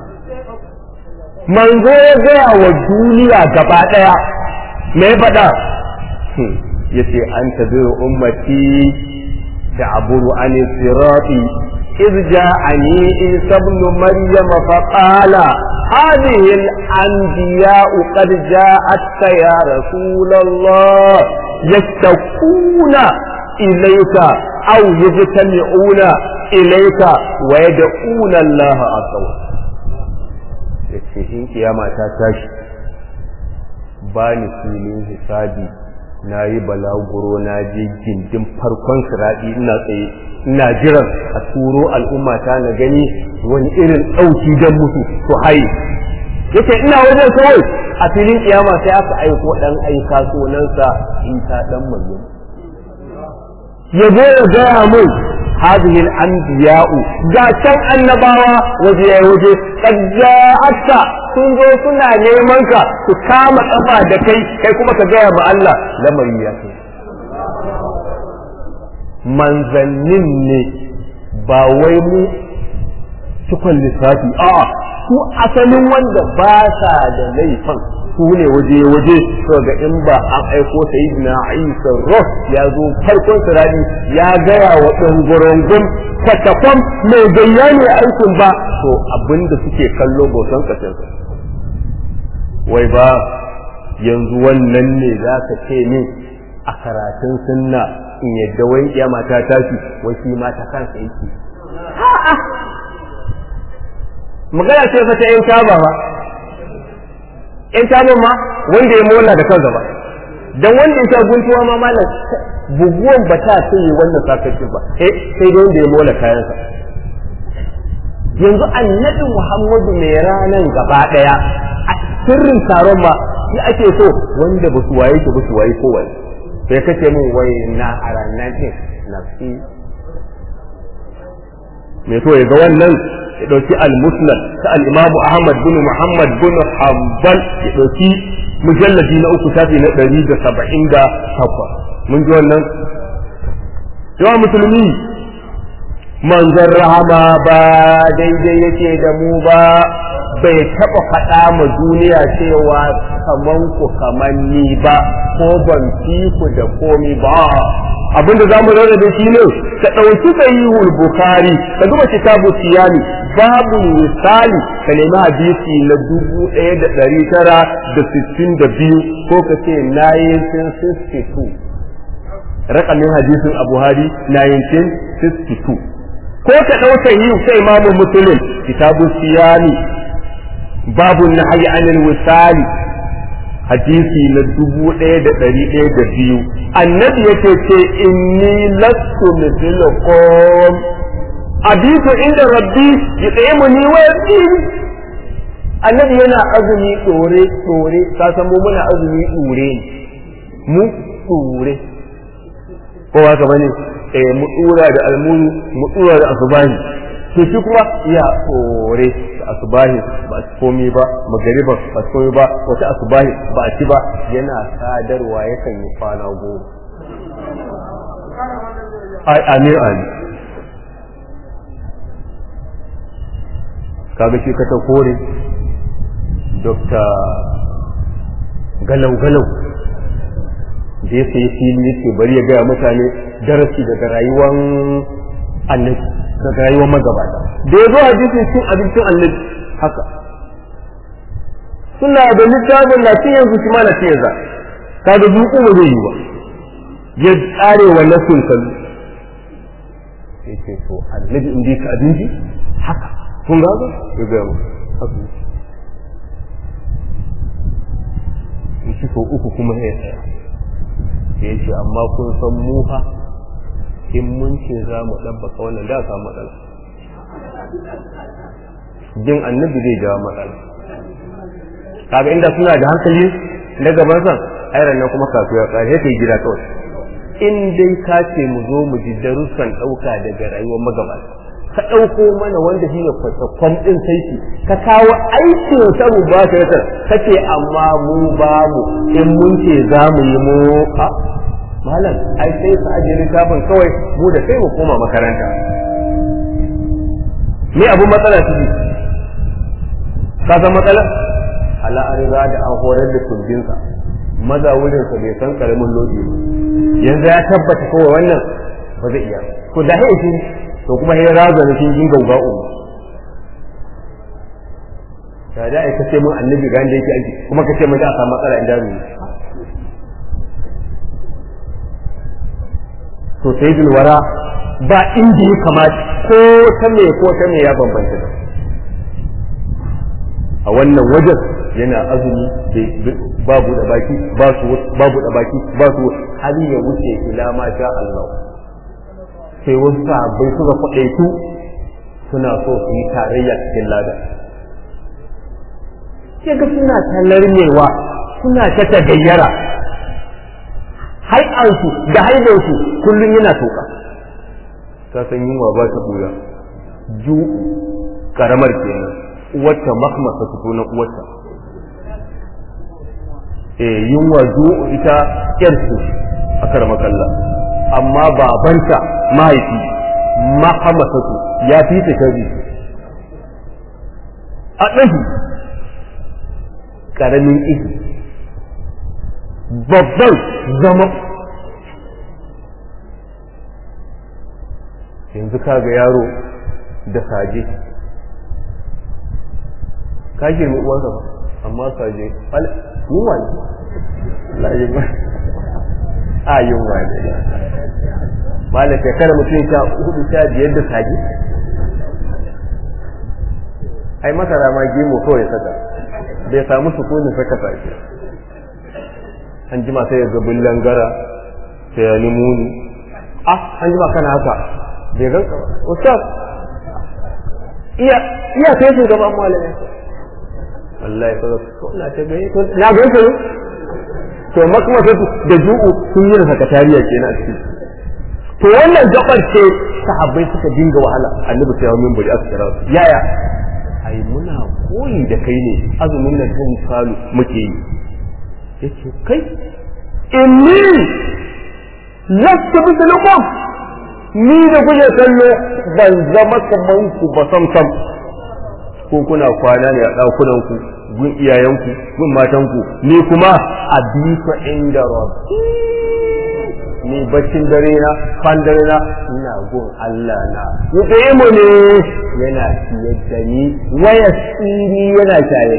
manzo ya gaya wa duniya gaba ɗaya me faɗa ya ce an tabi ummati da aburu an sirati إذ جاءني عيسى ابن مريم فقال هذه الأنبياء قد جاءتك يا رسول الله يشتكون إليك أو يجتمعون إليك ويدعون الله عز وجل yace in kiyama ta tashi ba ni filin hisabi na yi balaguro na je gindin farkon siraɗi ina tsaye ina jiran a turo al'umma ta na gani wani irin ɗauki don mutu su haye yace ina wajen kawai a filin kiyama sai aka aiko ɗan aika sunansa isa ɗan maryam ya zo ya gaya mun hadhihi al-anbiya'u ga can annabawa waje ya waje qad ja'aka sun zo suna neman ka su kama kafa da kai kai kuma ka gaya ma Allah lamari ya kai manzannin ne ba wai mu cikon lissafi a su asalin wanda ba sa da laifin su ne waje-waje so ga in ba an aiko sayyidina Isa roh ya zo farkon sirari ya gaya wa ɗangurungun kwatakwan mai gayya ne aikin ba to abinda suke kallo bautan kashinsa wai ba yanzu wannan ne za ka ce min a karatun sunna in yadda wai kiyama ta tashi wai shi ma ta kansa yake magana ce fa ta yan taba ba yan taban ma wanda ya mola da kansa ba dan wanda ya sha guntuwa ma malam buguwan ba ta sai yi wannan sakacin ba eh sai dai wanda ya mola kayansa yanzu annabi Muhammadu mai ranan gaba daya a sirrin taron ma shi ake so wanda ba su waye ki ba su waye kowa sai kace min wai na a ranar din nafsi me so ya ga wannan ya dauki al-musnad ta al-imam Ahmad bin Muhammad bin Hanbal ya dauki mujalladi na uku shafi na 178 mun ji wannan yawa musulmi manzon rahama ba daidai yake da mu ba bai taɓa faɗa ma duniya cewa kaman ku kaman ni ba ko ban fi ku da komi ba abinda za mu rarra da shi ne ka ɗauki sahihul bukhari ka duba kitabu siyami babu misali ka nemi hadisi na dubu ɗaya da ɗari tara da sittin da biyu ko ka ce 1962 rakamin hadisin a buhari 1962 ko ka ɗauka yi sai imamu musulun kitabu siyami babu na hayi anil wisali hadisi na dubu ɗaya da ɗari ɗaya da biyu annabi yake ce inni lastu mithlukum abitu inda rabbi yut'imuni wa yasqini annabi yana azumi tsore tsore ka san mu muna azumi tsure ne mu tsure ko ba ka bane eh mu tsura da almuru mu tsura da asubahi to shi kuma ya tsore da asubahi ba su komi ba magariba ba su komi ba wata asubahi ba a ci ba yana sadarwa yakan yi kwana goma ai amin amin kaga shi ka ta kore Dr. galau-galau da ya sayi fili yake bari ya gaya mutane darasi daga rayuwar annabi daga rayuwar magabata da ya zo hadisin cin abincin annabi haka suna da littafin na cin yanzu shi ma na cin yanzu kaga duku ba zai yi ba ya tsare wa nasin kallu sai ce to annabi in ka abinci haka kun ga ya gaya mu haka shi ko uku kuma ya tsaya ya ce amma kun san mu fa in mun ce za mu ɗabbaka wannan da samu matsala jin annabi zai jawo matsala kaga inda suna da hankali na gaban san airan nan kuma kasuwa ya tsaya sai gida kawai in dai ka ce mu zo mu ji darussan ɗauka daga rayuwar magabata ka ɗauko mana wanda shi ne kwatakwan ɗin saiki ka kawo aikin samu ba ka yasar ka ce amma mu ba mu in mun ce za mu yi mu a malam ai sai su ajiye littafin kawai mu da sai mu koma makaranta me abun matsala ciki ka san matsala ala an riga da an horar da tumbinsa maza wurinsa bai san karamin lodi ba yanzu ya tabbata kawai wannan ba zai iya ko da shi to kuma sai raza da kin jin gauga umu ya da ai kace mun annabi ga inda yake aiki kuma kace mun da samu matsala inda mu to sayyidul wara ba inda ya kamata ko ta me ko ta me ya bambanta da a wannan wajen yana azumi babu da baki ba su babu da baki ba su har ya wuce ila ma sha Allah sai wasu sahabbai suka kwaɗaitu suna so su yi tarayya cikin lada sai ga suna ta larmewa suna ta tagayyara hai'ansu da haidansu kullum yana toka ta san yunwa ba ta buya ju karamar kenan uwarta makmasa su na uwarta eh yunwa ju ita yarsu a karamakalla amma babanta mahaifi mahamasatu ya fi ta shari a ɗahi ƙaramin ihi babban zama yanzu kaga yaro da saje ka girmi uwansa ba amma saje yunwa ne a yunwa ne malam shekara mutum sha hudu sha biyar da sage ai masara ma gemo kawai ya saka bai samu sukunin saka sake an jima sai ya zabin langara sai ya nemo ni ah an jima kana haka bai ganka ba ustaz iya iya sai shugaban malamai wallahi kaga ko na ta gani to na ganka ne to makama da ju'u sun yi da sakatariya kenan a cikin to wannan gabar ce sahabbai suka dinga wahala annabi sai ya minbari aka kira su yaya ai muna koyi da kai ne azumin nan kan salu muke yi yace kai inni lastu mithlukum ni da kuke kallo ban zama kaman ku ba sam sam ko kuna kwana ne a dakunan ku gun iyayenku gun matanku ni kuma a bisa inda rabbi ni baccin dare na fan dare na ina gun Allah na yuɗe mu ne yana ciyar da ni waya tsiri yana shaye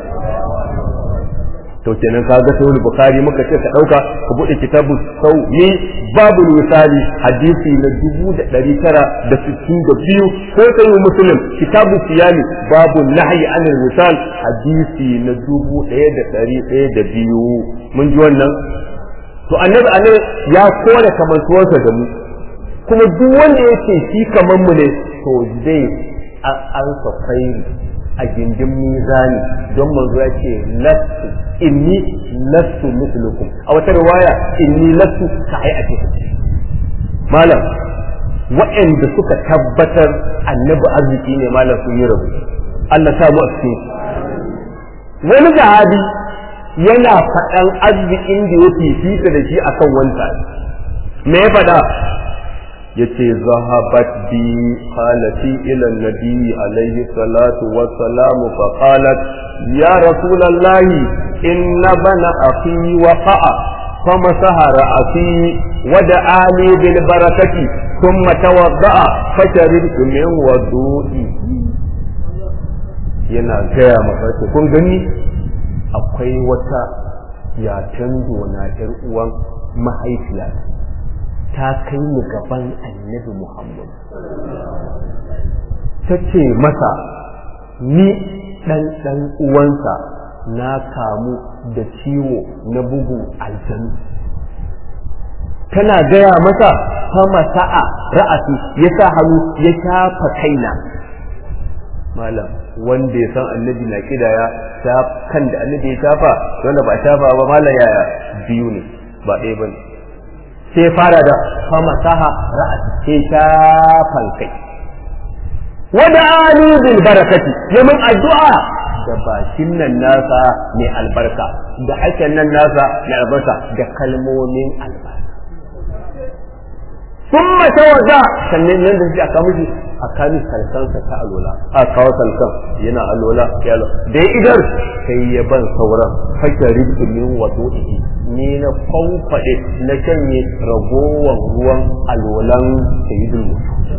to kenan ka ga sahih bukhari muka ce ka dauka ka bude kitabu sawi babu misali hadisi na dubu da ɗari tara da sittin da biyu ko sahih muslim kitabu siyami babu nahyi anil misal hadisi na dubu ɗaya da ɗari ɗaya da biyu mun ji wannan to annabi annabi ya kore kamantuwarsa da mu kuma duk wanda yake shi kaman mu ne to zai an sa khairi a gindin mizani don manzo ya ce lastu inni lastu mislukum a wata riwaya inni lastu ka hayatikum malam waɗanda suka tabbatar annabi arziki ne malam sun yi rabu Allah samu a cikin wani sahabi yana faɗan arzikin da ya fifita da shi akan wanta me ya faɗa yace zahabat bi qalati ila nabi alaihi salatu wassalam fa qalat ya rasulullah inna bana akhi waqa'a فمسح رأسي ودعا لي بالبركة ثم توضأ فشربت من وضوئي yana gaya masa ce kun gani akwai wata yatan na ƴar uwan mahaifiya ta kai ni gaban annabi Muhammad ta ce masa ni ɗan ɗan uwansa na kamu da ciwo na bugu aljanu tana gaya masa fama sa'a ra'asi ya sa hannu ya shafa kaina malam wanda ya san annabi na kidaya kan da annabi ya shafa wanda ba shafa ba malam yaya biyu ne ba ɗaya ba ne sai fara da fama saha ra'asi sai shafan kai wada ali bil barakati yamin addu'a da bakin nan nasa mai albarka da hakan nan nasa mai albarka da kalmomin albarka sun mata waza sannan nan da shi aka mishi a kami salkansa ta alola a kawo salkan yana alola ya lo da ya idar sai ya ban sauran haka ribtu min wato ni na kwankwaɗe na shanye ragowar ruwan alolan sayyidul mutu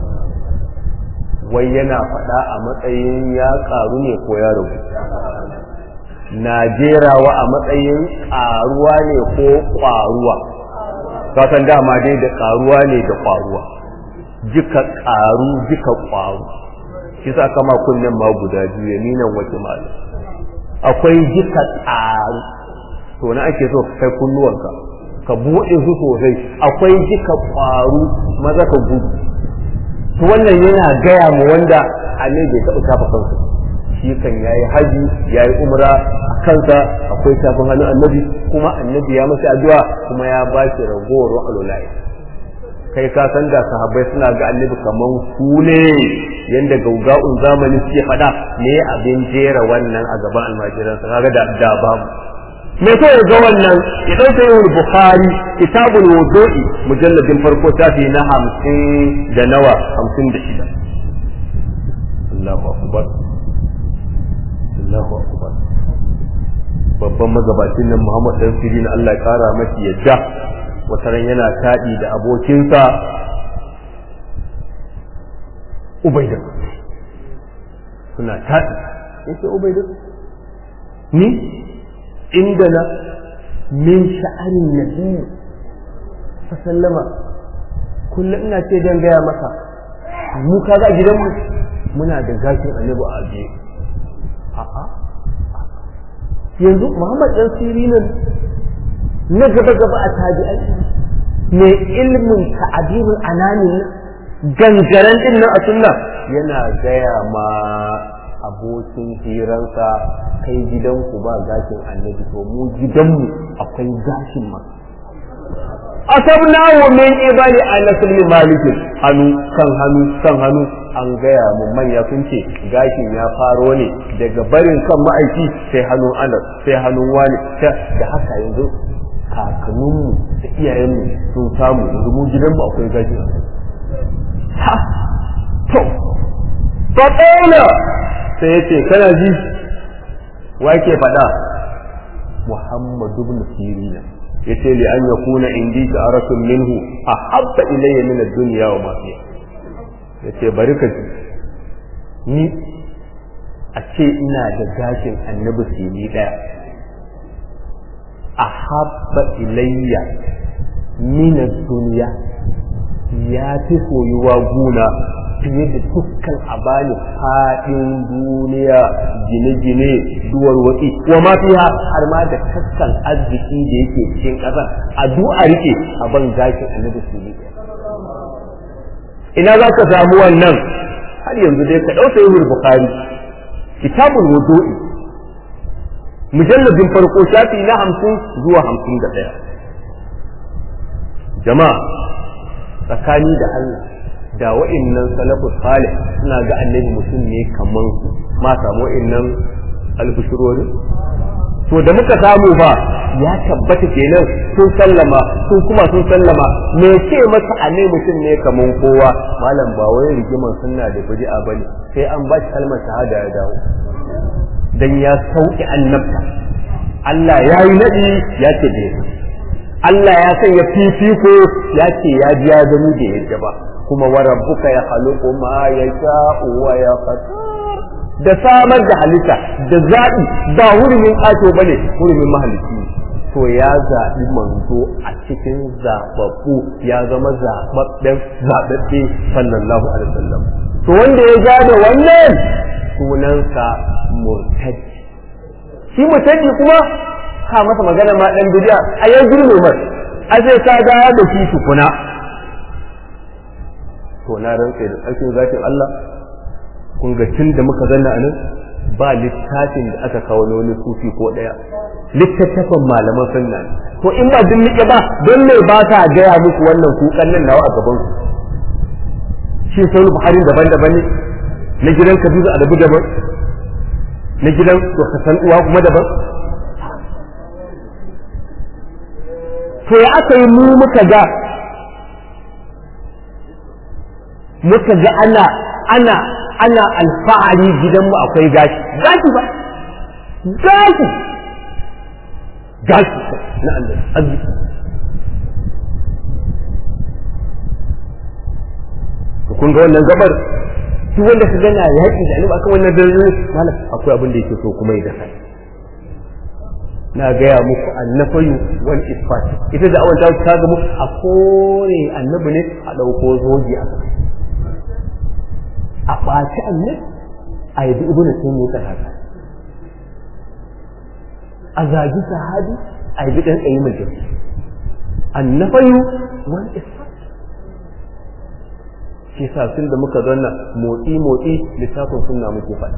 wai yana faɗa a matsayin ya ƙaru ne ko ya rabu na jerawa a matsayin ƙaruwa ne ko ƙwaruwa kasan dama dai da ƙaruwa ne da ƙwaruwa jika ƙaru jika ƙwaru shi sa kama kunnen ma guda biyu yaminan wace malam akwai jika ƙaru to na ake so ka kai kunnuwanka ka buɗe su sosai akwai jika ƙwaru maza ka gudu to wannan yana gaya mu wanda annabi bai taɓa shafa kansa shi kan yayi haji yayi umra a kansa akwai shafin hannun annabi kuma annabi ya masa addu'a kuma ya ba shi ragowar alulai kai ka san da sahabbai suna ga annabi kaman su ne yanda gauga'un zamani suke faɗa me abin jera wannan a gaban almajiransa kaga da da babu me so ya ga wannan ya ɗauka yin bukhari kitabul wudu'i mujalladin farko tafi na hamsin da nawa hamsin da shida Allahu akbar Allahu akbar babban magabacin nan Muhammad dan Sirin Allah ya kara masa yadda wataran yana taɗi da abokinsa Ubaida suna taɗi yace Ubaida ni عندنا من شأن النبي فسلم كل ina ce dan gaya maka mu kaga a gidanmu muna da gashin annabi a aje a'a yanzu Muhammad dan Sirinan na gaba gaba a tabi'ai ne ilmin ta'abirul anani gangaren din nan a sunna yana gaya ma abokin hiransa kai gidanku ba gashin annabi to mu gidanmu akwai gashin ma asabna wa min ibali anas bin malik hannu kan hannu kan hannu an gaya mu manya sun ce gashin ya faro ne daga barin kan ma'aiki sai hannun anas sai hannun wani da haka yanzu kakanninmu da iyayenmu sun samu yanzu mu gidanmu akwai gashin ha to fa sai ya ce kana ji wa ke faɗa muhammadu ibn sirina ya ce li an yakuna indi sha'aratun minhu ahabba ilayya min ad-dunya wa ma fiha ya ce bari ka ji ni a ce ina da gashin annabi sini ɗaya ahabba ilayya min ad-dunya ya fi soyuwa guna fiye da dukkan a bani faɗin duniya gine-gine duwar watsi wa ma fiha har ma da kaskan arziki da yake cikin ƙasar a du'a rike a ban gashin annabi su ne ina za ka samu wannan har yanzu dai ka ɗauka yin bukhari kitabul wudu'i mujalladin farko shafi na hamsin zuwa hamsin da ɗaya jama'a tsakani da Allah da wa'innan salafu salih suna ga annabi mutum ne kaman su ma samu wa'innan albishirori to da muka samu ba ya tabbata kenan sun sallama sun kuma sun sallama me ce masa annabi mutum ne kaman kowa malam ba wai rigiman sunna da bid'a bane sai an ba shi kalmar shahada ya dawo dan ya sauki annabta Allah ya yi nadi ya ce bai Allah ya sanya fifiko ya ce ya ji ya gani da yadda ba kuma wa rabbuka ya khaluqu ma yasha'u wa yaqdir da samar da halitta da zaɓi ba hurumin ƙato bane hurumin mahalicci to ya zaɓi manzo a cikin zaɓaɓɓu ya zama zaɓaɓɓen zaɓaɓɓe sallallahu alaihi wasallam to wanda ya gane wannan sunansa murtadi shi murtadi kuma ka masa magana ma dan bidiya a yau girme mar a sai ka ga da shi tukuna to na rantsa da tsarkin zakin Allah kun ga tun da muka zanna anan ba littafin da aka kawo na wani sufi ko daya littattafan malaman sunna to in ba din nike ba don me ba ta gaya muku wannan kukan nan nawa a gaban ku shi sai Buhari daban-daban ne na gidan Kabiru Adabu daban na gidan Dr. uwa kuma daban to ya aka yi mu muka ga muka ga ana ana ana alfahari gidanmu akwai gashi gashi ba gashi gashi na Allah arziki kun ga wannan gabar duk wanda ka gana yaƙi da annabi akan wannan dare malam akwai abin da yake so kuma ya dafa na gaya muku annafayu wal isfat ita da awon ta ta gamu a kore annabi ne a ɗauko zoji a a ɓaci annabi a yabi ibn taymiyyah haka a zagi sahabi a yabi dan tsayi mai jami annafayu wal isfat shi sa tun da muka zanna motsi motsi littafin sunna muke faɗi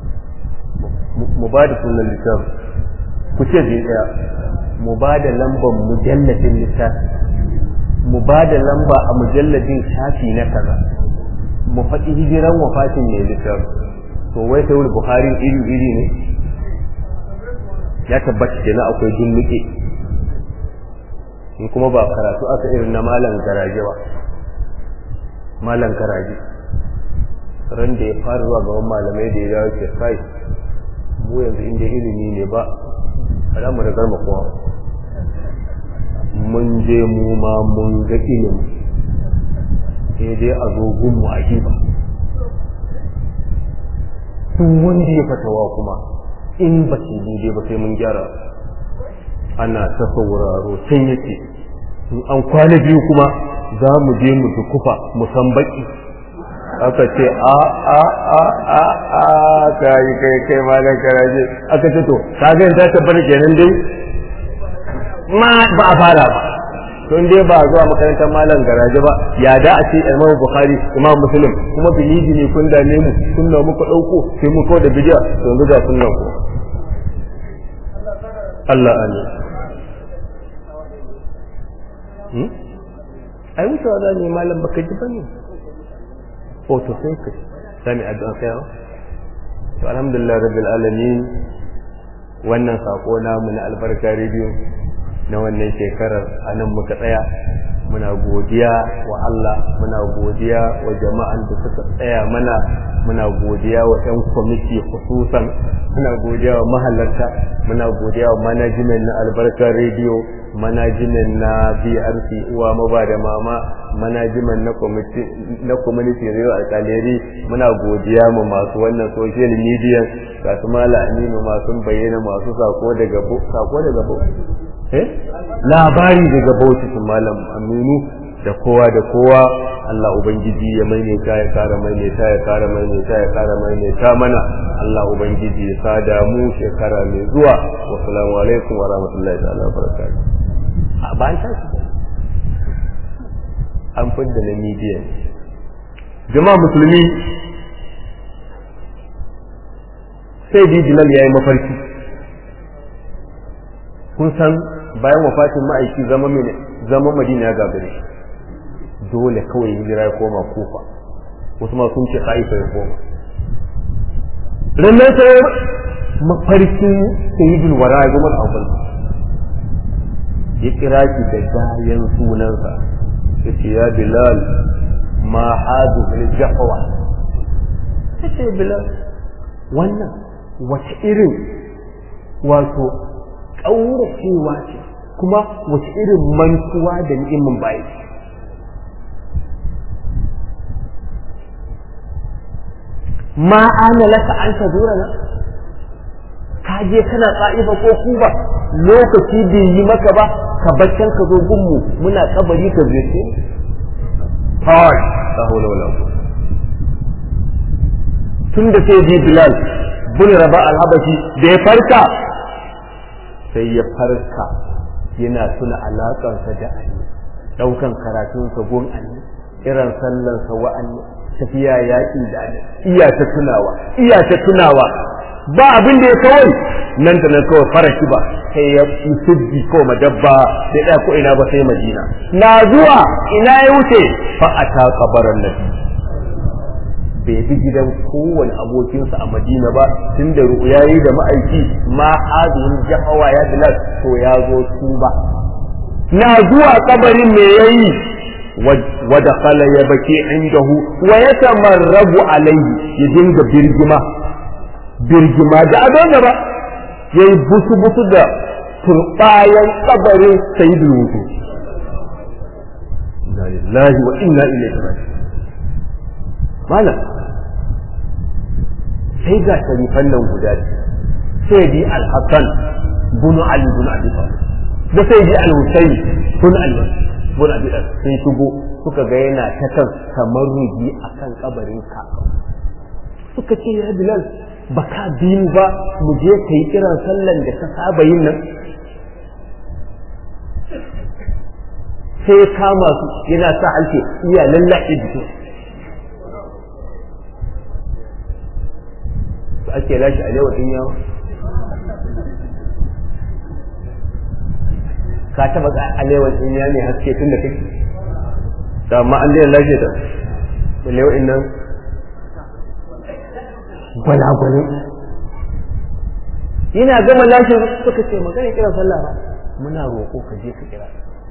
mu ba da sunan littafin ku ce zai ɗaya mu ba da lambar mujalladin littafi mu ba da lamba a mujalladin shafi na kaza mu faɗi hijiran wafatin mai littafi to wai sai wani buhari iri iri ne ya tabbata kenan akwai dunnuke in kuma ba karatu aka irin na malam garaje ba malam garaje ran da ya fara zuwa gaban malamai da ya dawo ke kai mu yanzu inda ilimi ne ba za mu rigar mu kowa mun je mu ma mun ga ilimi sai dai a zo gunmu a ba duk wanda ya fatawa kuma in ba su daidai ba sai mun gyara ana ta sauraro can yake in an kwana biyu kuma za mu je mu dukufa mu san baki aka ce a a a a a kai kai kai malam karaje aka ce to ka ga ta tabbata kenan dai ma ba a fara ba don dai ba zuwa makarantar malam garaje ba ya da a ce imam bukhari imam muslim kuma biliji ne kun dame mu sunna muka dauko sai mu kawo da bidiya to yanzu ga sunnan ku Allah amin hmm ai wucewa za ne malam baka ji bane to sai ka sami addu'a sai to alhamdulillah rabbil alamin wannan sako namu na albarka radio na wannan shekarar anan muka tsaya muna godiya wa Allah muna godiya wa jama'an da suka tsaya mana muna godiya wa ɗan kwamiti khususan muna godiya wa mahalarta muna godiya wa management na albarkar radio management na BRC uwa maba da mama management na community na community radio alkaleri muna godiya mu masu wannan social media ga su mala aminu masu bayyana masu sako daga sako daga eh labari daga bauchi su malam aminu da kowa da kowa Allah ubangiji ya maimaita ya kara maimaita ya kara maimaita ya kara maimaita mana Allah ubangiji ya sada mu shekara mai zuwa wa salamu alaikum wa rahmatullahi ta'ala wa barakatuh a ba an tashi an fidda na media jama'a musulmi sai bi bilal yayi mafarki kun san bayan wafatin ma'aiki zama zama madina ya gagare dole kawai hijira ya koma kufa wasu ma sun ce haifa ya koma rannan sai mafarkin sayyidul wara ya goma abu ya kira ki da gayan sunansa ya ce ya bilal ma hadu bil jahwa ya ce bilal wannan wace irin wato ƙauracewa ce kuma wace irin mantuwa da ni'imin bayi ma ana laka an ta zura na ka je kana tsa'ifa ko kuba lokaci bai yi maka ba ka baccan ka zo gunmu muna kabari ka zai kawai la hawla wala tun da sai bi bilal bin raba al-habashi da ya farka sai ya farka yana tuna alaƙarsa da Ali ɗaukan karatunsa gun Ali irin sallarsa wa Ali tafiya yaƙi da Ali iya ta tunawa iya ta tunawa ba abin da ya kawai nan da nan kawai faraki ba sai ya sujji ko madabba sai ɗaya ko ina ba sai Madina na zuwa ina ya wuce fa ata qabaran nabi bai bi gidan kowane abokinsa a madina ba tun da ya yi da ma'aiki ma hazin jahawa ya bilal to ya zo su ba na zuwa kabarin me yayi wada kala ya bake indahu wa ya tamarrabu alaihi ya dinga birgima birgima da abin da ba yayi busu busu da turbayan kabarin sayyidul wudu inna lillahi wa inna ilaihi raji'un malam sai ga sharifan nan guda sai bi al-hasan bunu ali bunu abi talib da sai bi al-husayn bin ali bin abi talib sun shigo suka ga yana ta kan tamarruji akan kabarin ka suka ce ya bilal baka biyu ba mu je kai kiran sallan da ka saba yin nan sai kama su yana sa halke iya lallaɓe jikin su ake lashe a lewa ɗin yawa ka taba ga alewar ɗin ya ne haske tun da kake da amma an daina lashe ta da lewa ɗin nan gwalagwalin yana gama lashe suka ce magana kira sallah ba muna roƙo ka je ka kira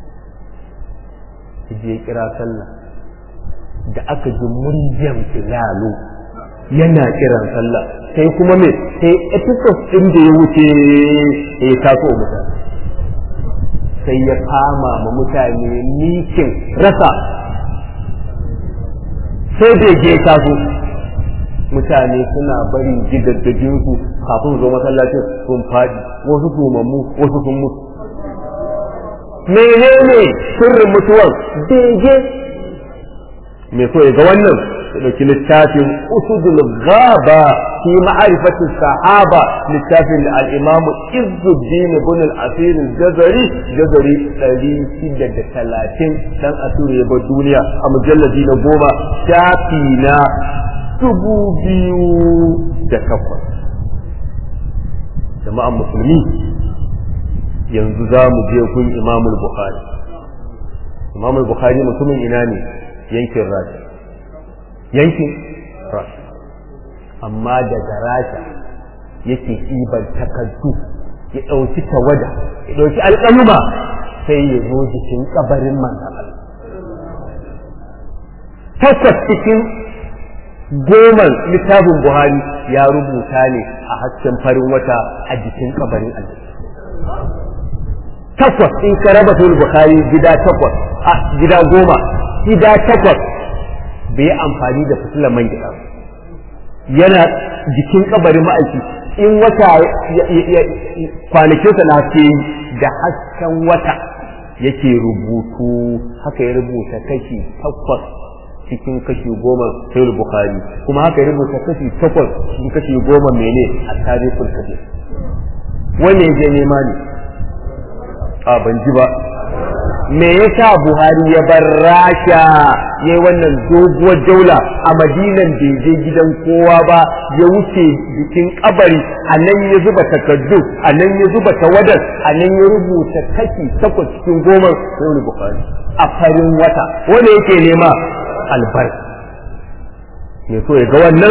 ka je kira sallah da aka ji muryan filalu yana kiran sallah sai kuma me sai episode din da ya wuce ya taso mutane sai ya kama ma mutane nikin rasa sai da je taso mutane suna barin gidaddajinsu kafin zo masallacin sun fadi wasu tumammu wasu sun mutu menene sirrin mutuwar bege me so ya ga wannan ya ɗauki littafin usudul gaba fi ma'arifati sahaba littafin da al-imam Izzuddin ibn al-Asir al-Jazari Jazari 630 dan asiri ya bar duniya a mujalladi na goma shafi na dubu biyu da takwas jama'an musulmi yanzu za mu je kun imamul bukhari imamul bukhari mutumin ina ne yankin rasha yankin rasha amma daga rasha yake ɗiban takardu ya ɗauki tawada ya ɗauki alƙaluma sai ya zo jikin ƙabarin manzan takwas cikin goman littafin buhari ya rubuta ne a hasken farin wata a jikin ƙabarin Allah takwas in ka raba sul bukhari gida takwas a gida goma gida takwas bai amfani da fitilar man gida yana jikin kabarin ma'aiki in wata kwanakinsa na haske da hasken wata yake rubutu haka ya rubuta kashi takwas cikin kashi goma sai bukhari kuma haka ya rubuta kashi takwas cikin kashi goma mene a tarihul kabir wanne ya je nema ne a ban ji ba me yasa buhari ya bar rasha ya yi wannan doguwar jaula a madinan bai je gidan kowa ba ya wuce jikin kabari a nan ya zuba takardu a nan ya zuba tawadar a nan ya rubuta kashi takwas cikin goma sai buhari a farin wata wanda yake nema albarka me so ya ga wannan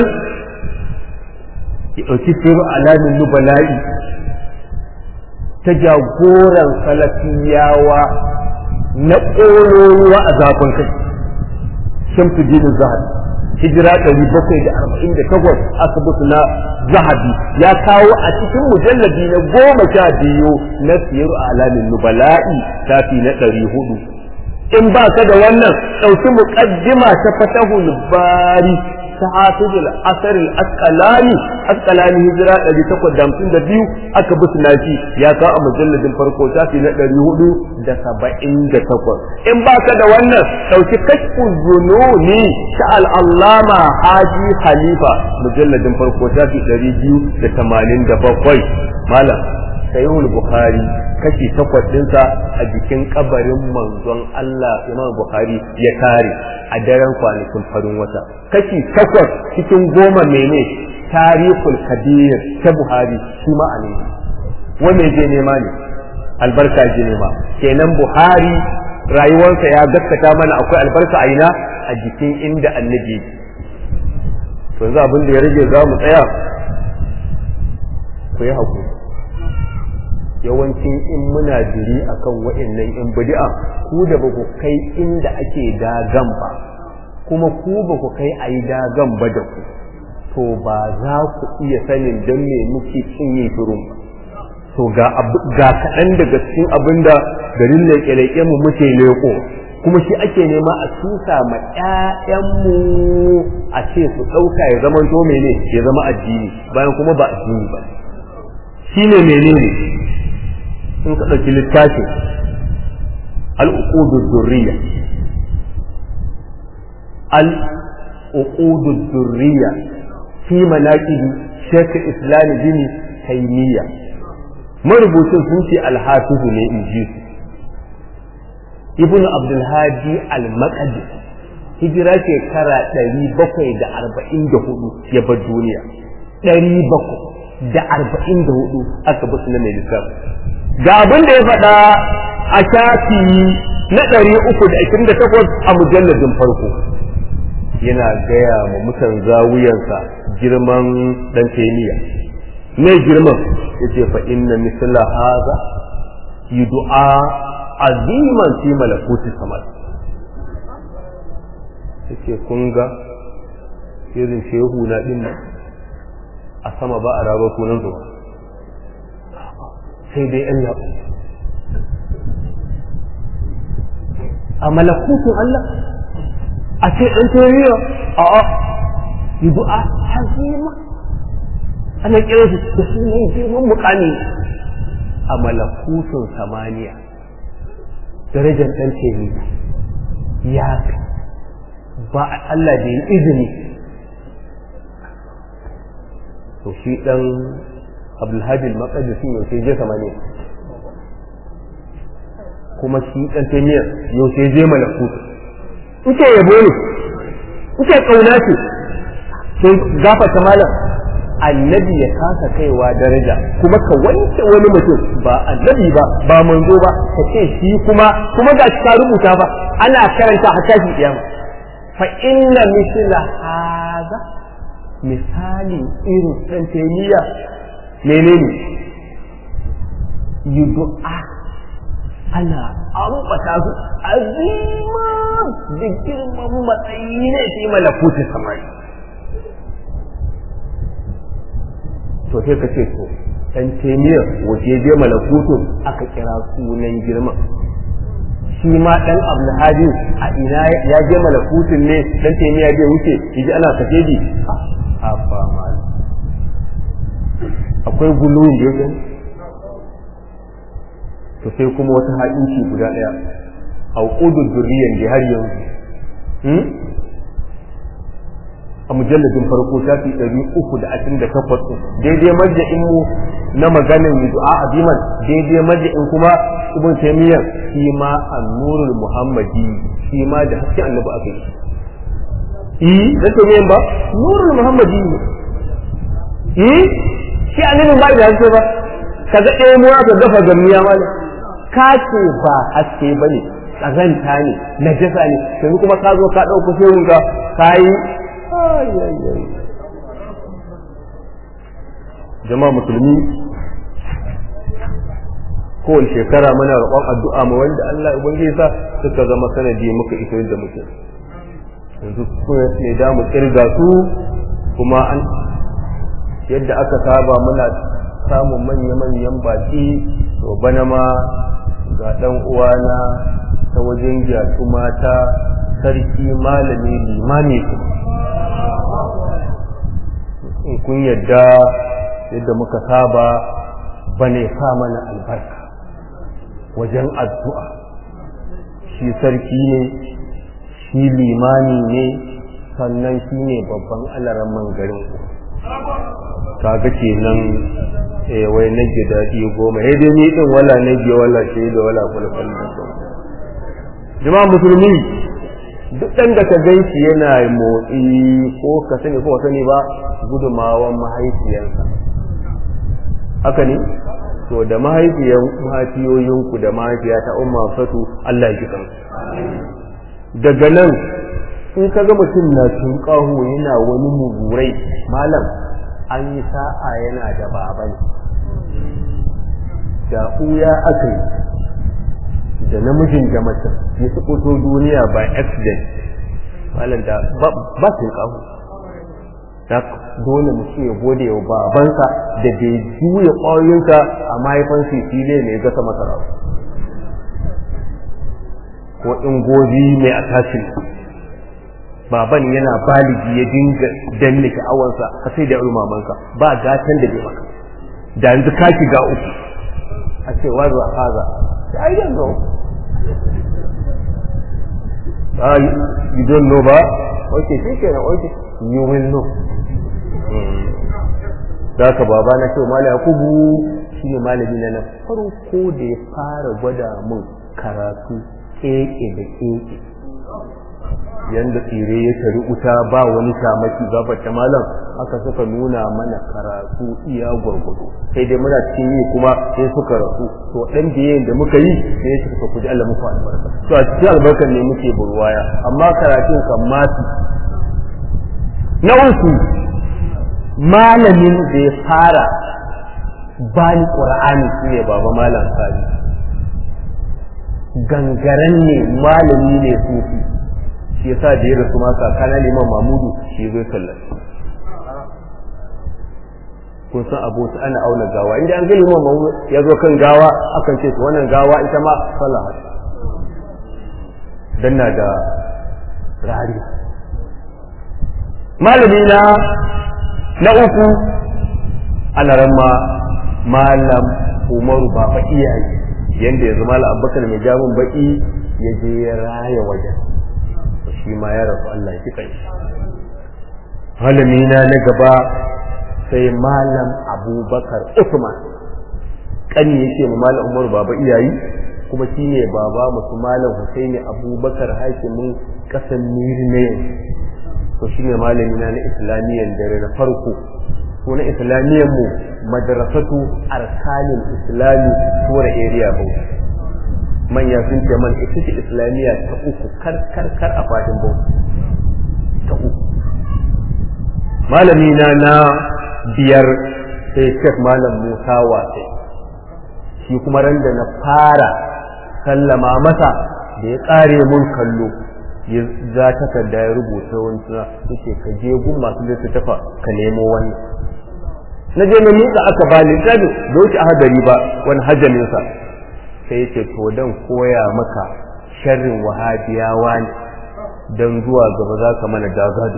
ya ɗauki firu alamin nubala'i ta jagoran salafiyawa na ƙololuwa a zafin kai shamsu dinin zahabi hijira ɗari bakwai da arba'in da takwas asibiti na zahabi ya kawo a cikin mujallabi na goma sha biyu na siyar alamin nubala'i tafi na ɗari hudu in ba ka da wannan ɗauki muƙaddima ta fatahul bari ta hafizul asar al-asqalani asqalani hijira 852 aka bi sunafi ya kawo a mujalladin farko shafi na 478 in baka da wannan dauki kashful zununi ta al-allama haji khalifa mujalladin farko shafi 287 malam sayyid bukhari kashi takwas ɗinsa a jikin kabarin manzon Allah Imam Bukhari ya tare a daren kwanakin farin wata kashi takwas cikin goma mene tarihul kabir ta Buhari shi ma a ne wanne je nema ne albarka je nema kenan Buhari rayuwarsa ya gaskata mana akwai albarka a ina a jikin inda annabi to yanzu abin da ya rage za mu tsaya ku yi hakuri yawancin in muna jiri akan wa'annan in bid'a ku da ba ku kai inda ake dagan ba kuma ku ba ku kai a yi dagan ba da ku to ba za ku iya sanin don me muke cin yin shirin ba to ga kaɗan daga cikin abin da garin leƙe-leƙe mu muke leƙo kuma shi ake nema a tusa ma ƴaƴanmu a ce su ɗauka ya zama to mene ya zama addini bayan kuma ba addini ba shine menene in ka ɗauki littafin al'uqudud durriya al'uqudud durriya fi manaqibi Sheikh Islam bin Taymiya marubucin sun ce alhafizu ne in ji su Ibn Abdul Hadi al-Maqdisi hijira shekara ɗari bakwai da arba'in da hudu ya bar duniya ɗari bakwai da arba'in da hudu aka basu na mai lissafi ga abin da ya faɗa a shafi na ɗari uku da ashirin da takwas a mujalladin farko yana gaya ma mutan zawuyansa girman ɗan taimiya me girman ya ce fa inna misla haza du'a aziman fi malakuti samad ya ce kun ga irin shehu na ɗin a sama ba a raba sunan zuwa sai dai ‘yan yaɓo. A malakutun Allah, a ce ɗan teriya a a yi du'a hazima, ana kira su da su ne girman mukami a malakutun samaniya, darajar ɗan teriya ya fi ba Allah da yi izini. To shi ɗan abdulhadi al-maqdisi yaushe je samaniya kuma shi dan tamiya yaushe je malakut uke yabo ne uke kauna ce sai gafata malam annabi ya kasa kaiwa daraja kuma ka wanke wani mutum ba annabi ba ba manzo ba ka ce shi kuma kuma ga ka rubuta ba ana karanta a tashi kiyama fa inna misla hadha misali irin dan tamiya menene yi du'a ana ambata su azima da girman matsayi ne fi malakuti samari to sai ka ce to dan temiyar waje je malakutun aka kira sunan girman shi ma dan abdulhadi a ina ya je malakutun ne dan temiya zai wuce yaji ana kace ji a fa mal akwai guluwin da yake to sai kuma wata haƙinci guda ɗaya a ƙudun zurriyan da har yanzu a mujalladin farko shafi ɗari uku da ashirin da takwas daidai marja'in mu na maganin du'a aziman daidai marja'in kuma ibn taymiyyah shi ma annurul muhammadi shi ma da hasken annabi aka yi eh da taymiyyah ba nurul muhammadi ne eh shi annabin ba da haske ba kaga ɗaya mu aka gafa gamiya malam ka ce ba haske bane kazanta ne najasa ne yanzu kuma ka zo ka ɗauko shehun ka ka yi jama'a musulmi kowace shekara muna roƙon addu'a mu wanda Allah ubangiji sa suka zama sanadi muka iso da muke yanzu ne da mu kirga su kuma an yadda aka saba muna samun manya-manyan baki to bana ma ga ɗan uwana ta wajen gyatu mata sarki malami limami su in kun yadda yadda muka saba bane sa mana albarka wajen addu'a shi sarki ne shi limami ne sannan shi ne babban alaran garin ku kaga kenan eh wai nage daɗi goma sai dai ni din wala nage wala shi da wala kulkul jama'a musulmi duk ɗan da ka gan shi yana motsi ko ka sani ko sani ba gudumawan mahaifiyarsa haka ne to da mahaifiyan mahaifiyoyinku da mahaifiya ta umma fatu Allah ya kisan daga nan in ka ga mutum na tunƙaho yana wani mugurai malam an yi sa'a yana da baban da ɓuya aka yi da namijin da mace ya su fito duniya by accident malam da ba su kawo da dole mutum ya gode wa babansa da bai juya ƙwayoyinsa a mahaifan fili ne gasa masara ko in gozi mai atashin baban yana baligi ya dinga danne sha'awarsa ka sai da mamanka ba gatan da bai maka da yanzu ka shiga uku a ce wazo a haza I don't know. Ah, you don't know ba? Okay, shi kenan, okay, you will know. Da ka baba na ce Malam Yakubu shi ne malami na na farko da ya fara gwada mun karatu keke da keke. Yanda tsire ya tari wuta ba wani shamaki gabar ta malam aka suka nuna mana karatu iya gwargwado sai dai muna cikin yi kuma sai suka rasu to dan biyayen da muka yi sai ya suka kuji Allah muku albarka to a cikin albarkar ne muke burwaya amma karatun kan masu na uku malamin da ya fara bani qur'ani shine baba malam sani gangaren ne malami ne sufi shi yasa da ya rasu ma kakana liman mamudu shi zai sallaci kun san abota ana auna gawa inda an ga liman mamu ya zo kan gawa akan ce wannan gawa ita ma sallah dan na da rari malami na na uku ana ramma malam umaru baba iyaye yanda yanzu malam abubakar mai jamin baki ya je ya raya wajen shi ma ya rasu Allah ya kai malami na na gaba sai malam abubakar usman kani yake mu malam umaru baba iyayi kuma shi ne baba musu malam husaini abubakar hakimin kasan miri na yanzu to shi ne malami na na islamiyyar dare na farko ko na islamiyyar mu madrasatu arkanin islami tura area bauchi manya sun ce man ita ce islamiyya ta uku kar kar kar a fadin bauchi ta uku malami na na biyar sai Sheikh Malam Musa Wase shi kuma ran da na fara sallama masa da ya tsare mun kallo ya za takarda ya rubuta wani yake ka je gun masu littattafa ka nemo wannan na je na miƙa aka ba littafin da wuce hadari ba wani hajjaminsa sai ya ce to dan koya maka sharrin wahabiyawa ne don zuwa gaba za ka mana dagado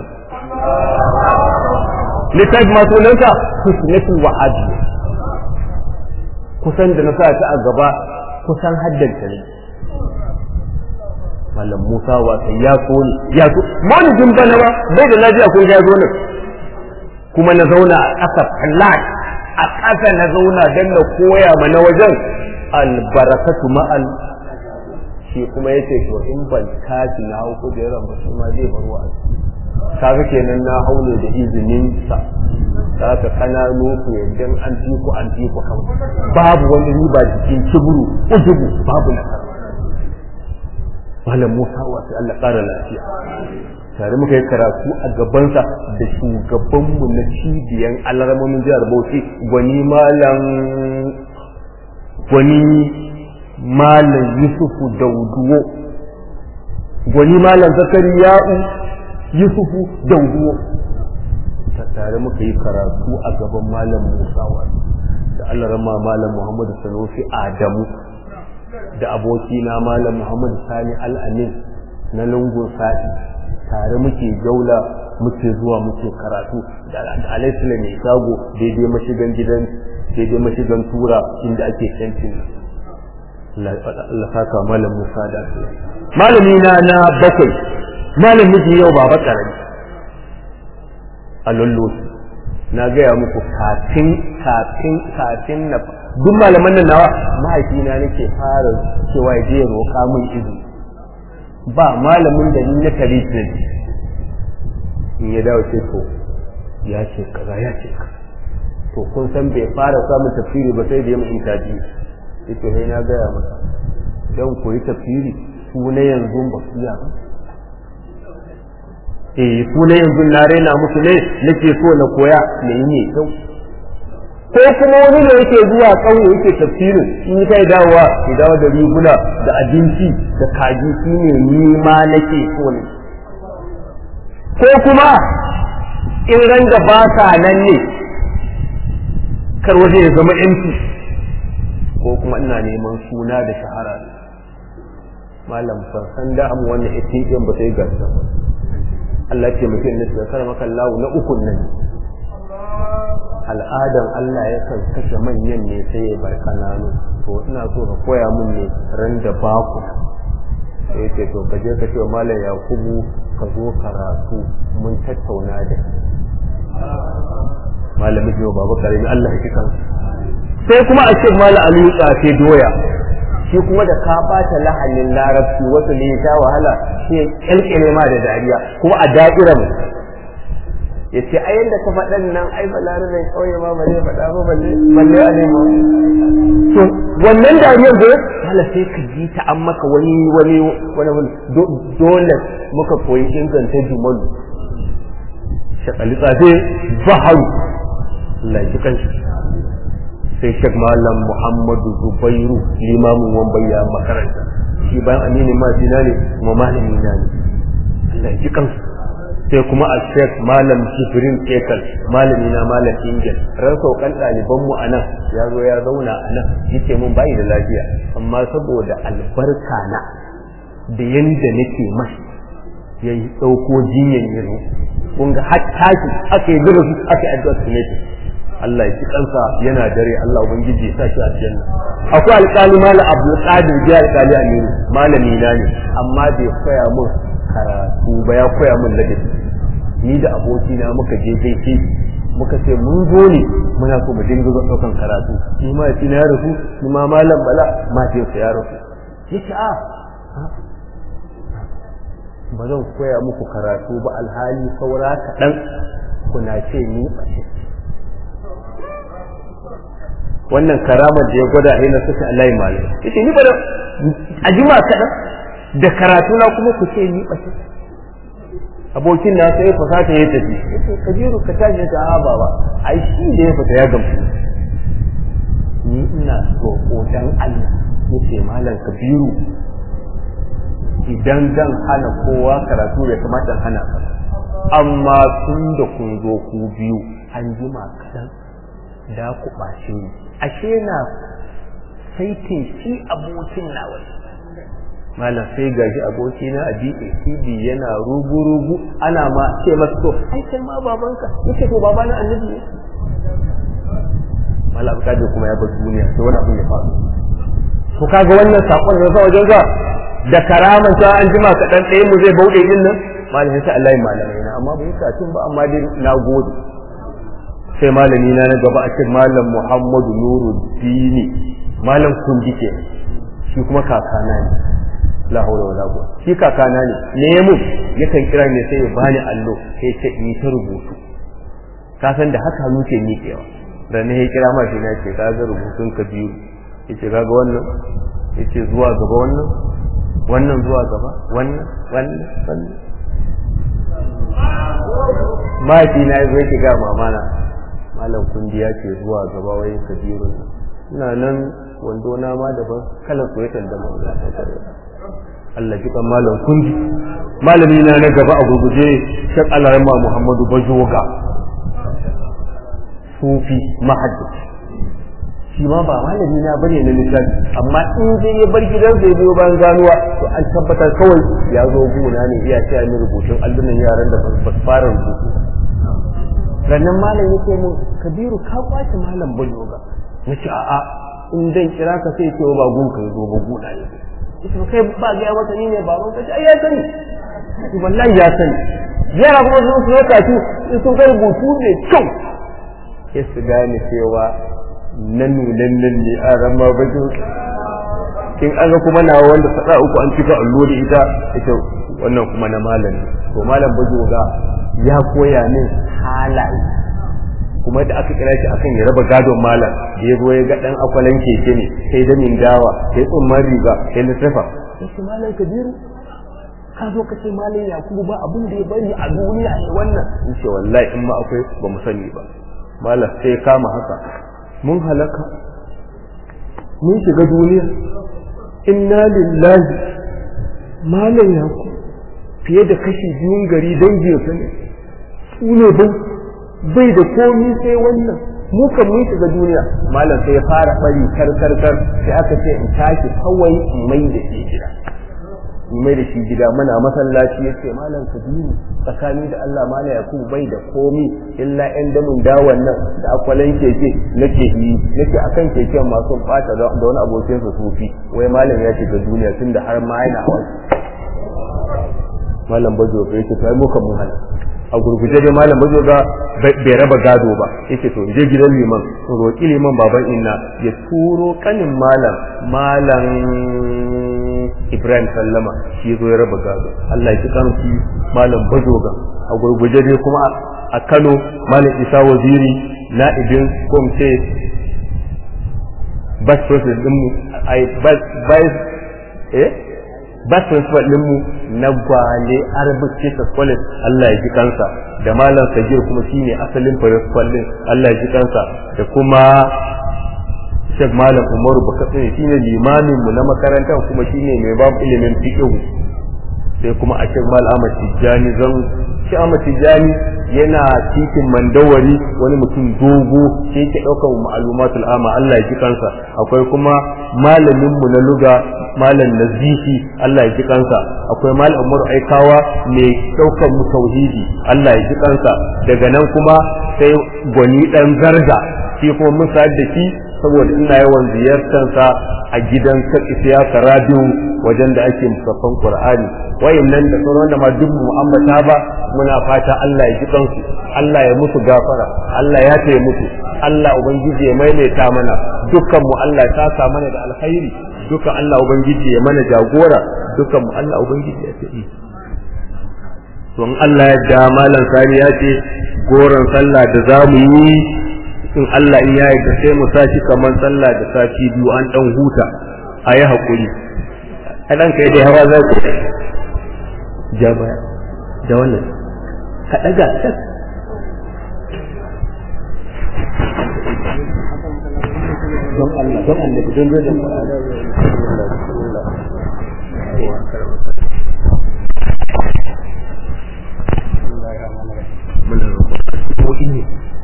littafi masu nanka husnatul wahabi kusan da na sa ta a gaba kusan haddanta ne malam Musa wasa ya so ne ya so maulidin bana ba bai da lafiya kun ya zo nan kuma na zauna a ƙasa flat a ƙasa na zauna don na koya ma na wajen albarakatu ma'al shi kuma yace to in ban tashi na hau kujerar ba shi ma zai bar wa'azi kaga kenan na haune da izinin sa ka kananu ku yadda an fi ku an fi ku kan babu wani riba cikin kiburu ujubu babu nasara malam Musa wasu Allah ƙara lafiya tare muka yi karatu a gabansa da shugabanmu na cibiyan alarmomin jihar Bauchi gwani malam gwani malam Yusufu Dauduwo gwani malam Zakariya'u Yusufu Dauduwo ta tare muka yi karatu a gaban malam Musa wasu da Allah rama malam Muhammadu Sanusi Adamu da abokina malam Muhammad Sani Al-Amin na lungun sa'i tare muke jaula muke zuwa muke karatu da alaisila mai shago daidai mashigan gidan daidai mashigan tura inda ake kantin Allah saka malam Musa da malami na na bakwai malam miji yau baba karami a lullu na gaya muku kafin kafin kafin na duk malaman nan nawa mahaifina nake fara cewa ya je roƙa min izini ba malamin da ni na kare ne in ya dawo ce to ya ce kaza ya ce kaza to kun san bai fara samun tafsiri ba sai da ya mun taji yace sai na gaya masa dan koyi tafsiri su na yanzu ba su ya ba eh su na yanzu na raina musu ne nake so na koya ne ne kyau ko kuma wani da yake zuwa ƙauye yake tafsirin in kai dawowa ya dawo da riguna da abinci da kaji shi ne ni ma nake so ne ko kuma in ran da ba sa nan ne kar waje ya zama yanci ko kuma ina neman suna da shahara ne malam san da amu wannan ATM ba sai gasa Allah ce mutum ne sai karama kallahu na ukun nan al'adan Allah ya kan kashe manyan ne sai ya bar kananu to ina so ka koya mun ne ran da baku sai ya ce to ka je ka ce malam Yakubu ka zo karatu mun tattauna da malamin jiwa babu karimi Allah ya kikan sai kuma a ce malam Aliyu tsafe doya shi kuma da ka bata lahanin larabci wasu ne ya wahala sai kyalkyale ma da dariya kuma a da'irar ya ce a yadda ka faɗan nan ai ba larabai kauye ma ba zai faɗa ba balle balle a nemo to wannan dariyar da hala sai ka ji ta an maka wani wani wani dole muka koyi inganta jumalu shakali tsafe baharu Allah ya kanshi sai shek malam muhammadu zubairu limamin wambaya makaranta shi bayan aminin ma ne kuma malamin na ne Allah ya kansu sai kuma a shek malam jibrin kekal malami na malam ingil ran saukan ɗaliban mu anan ya zo ya zauna a nan yake mun bayi da lafiya amma saboda albarka na da yanda nake mashi ya yi ɗauko jinyan yanzu kun ga har tashi aka yi zura aka yi addu'a su ne Allah ya ci kansa yana dare Allah ubangiji ya sa shi a janna akwai alƙali malam Abdul Qadir ji alƙali Aminu malami na ne amma bai koya mun karatu ba ya koya min ladabi ni da abokina muka je gaishe muka ce mun zo ne muna so mu dinga zo daukan karatu ni ma yace na rasu ni ma malam bala ma ce sa ya rasu yace a ba zan koya muku karatu ba alhali saura kaɗan kuna ce ni ɓace wannan karamar da ya gwada a na suka Allah malam yace ni ba da a jima kaɗan da karatu na kuma ku ce ni ɓace abokin na sai fasata ya tafi yace kabiru ka tashi ta a baba ai shi da ya fita ya gamsu ni ina roƙo dan Allah yace malam kabiru idan zan hana kowa karatu ya kamata in hana ka amma tun da kun zo ku biyu an jima kaɗan da ku ɓace ni ashe na saitin shi abokin na wani malam sai gashi abokina a DACD yana rugu-rugu ana ma ce masa to ai kai ma babanka yace to baba na annabi ne malam kaje kuma ya bar duniya sai wani abu ya faru to kaga wannan sakon da zai wajen ga da karaman sa an jima ka dan ɗaya mu zai bauɗe din nan malam sai Allah ya malamai na amma bai sa tun ba amma dai na gode sai malami na na gaba a cikin malam Muhammadu Nuruddini malam kundi ke shi kuma kakana ne la haula wala quwwata shi kakana ne ne mu yakan kira ne sai ya bani allo sai ce in ta rubutu ka san da haka hannu ke miƙewa da ne ya kira ma shi na ce ka ga rubutun ka biyu yace kaga wannan yace zuwa gaba wannan wannan zuwa gaba wannan wannan wannan mahaifi na yazo yake ga mamana malam kundi ya ce zuwa gaba wai kabirun ina nan wando na ma daban kalan soyayya da mu Allah ji kan malam kundi malami na na gaba a gurguje shek alarma Muhammadu Bajoga sufi mahaddaci shi ma ba malami na bane na lissafi amma in zai ya bar gidan zai biyo bayan ganuwa to an tabbatar kawai ya zo gona ne iya taya ni rubutun allunan yaran da ba su fara rubutu rannan malam yake mun kabiru ka kwace malam bajoga na ce a'a in dan kira ka sai ce ba gun ka zo ba gona ne ita kai ba ga mata ni ne baban ka ai ya sani wallahi ya sani yara kuma sun su lokaci sun kai rubutu ne kyau sai su gane cewa nan nunan nan ne a rama bajo in an ga kuma nawa wanda sada uku an cika allo da ita ita wannan kuma na malam to malam bajo ga ya koya min halaye kuma da aka kira shi akan ya raba gadon malam da ya zo ya ga dan akwalan keke ne sai da min dawa sai tsumman riga sai littafa sai malam kabiru ka zo ka ce malam yakubu ba abin da ya bari a duniya ne wannan in ce wallahi in ma akwai ba mu sani ba malam sai ya kama haka mun halaka mun shiga duniya inna lillahi malam yakubu fiye da kashi biyun gari danginsa ne su ne bai bai da komi sai wannan mu kan mun shiga duniya malam sai ya fara bari kar kar kar sai aka ce in tashi kawai in mai da shi gida in mai da shi gida muna masallaci yace malam kabiru tsakani da Allah malam yakubu bai da komi illa yan damin dawan nan da akwalan keke nake yi nake akan keken masu bata da wani abokin sa sufi wai malam ya shiga duniya tunda har ma yana wasu malam bajo bai ce sai muka mun hana a gurguje dai malam bazo ga bai raba gado ba yake to je gidan liman to roki liman baban inna ya turo kanin malam malam Ibrahim Sallama shi zo ya raba gado Allah ya kikan shi malam bazo ga a gurguje dai kuma a Kano malam Isa Waziri na'ibin komce bas president din mu ai bas bas eh bas principal ɗinmu na gwale arabic teachers college Allah ya ji kansa da malam sagir kuma shine asalin principal din Allah ya ji kansa da kuma Sheikh Malam Umaru Bakatsini shine limamin mu na makarantar kuma shine mai babu ilimin fiqh sai kuma a Sheikh Malam Ahmad Tijjani zan shi Ahmad Tijjani yana titin mandawari wani mutum dogo shi yake ɗaukar ma'lumatul amma Allah ya ji kansa akwai kuma malamin mu na luga malam nazifi Allah ya ji kansa akwai malam Umar Aikawa mai ɗaukar mu tauhidi Allah ya ji kansa daga nan kuma sai gwani dan zarga shi kuma mun da shi saboda ina yawan ziyartarsa a gidan siyasa radio wajen da ake musaffan Qur'ani wayannan da sauran da ma duk mu ambata ba muna fata Allah ya ji kansu Allah ya musu gafara Allah ya taya musu Allah ubangiji ya maimaita mana dukkan mu Allah ya saka mana da alkhairi dukkan Allah ubangiji ya mana jagora dukkan mu Allah ubangiji ya tafi to in Allah ya da malam sani ya ce goron sallah da zamu yi in Allah in ya yarda sai mu sashi kamar sallah da sati biyu an dan huta a yi haƙuri a ɗan kai dai hawa za ku ja baya da wannan ka ɗaga can don Allah don Allah don don Muna roƙon ko ne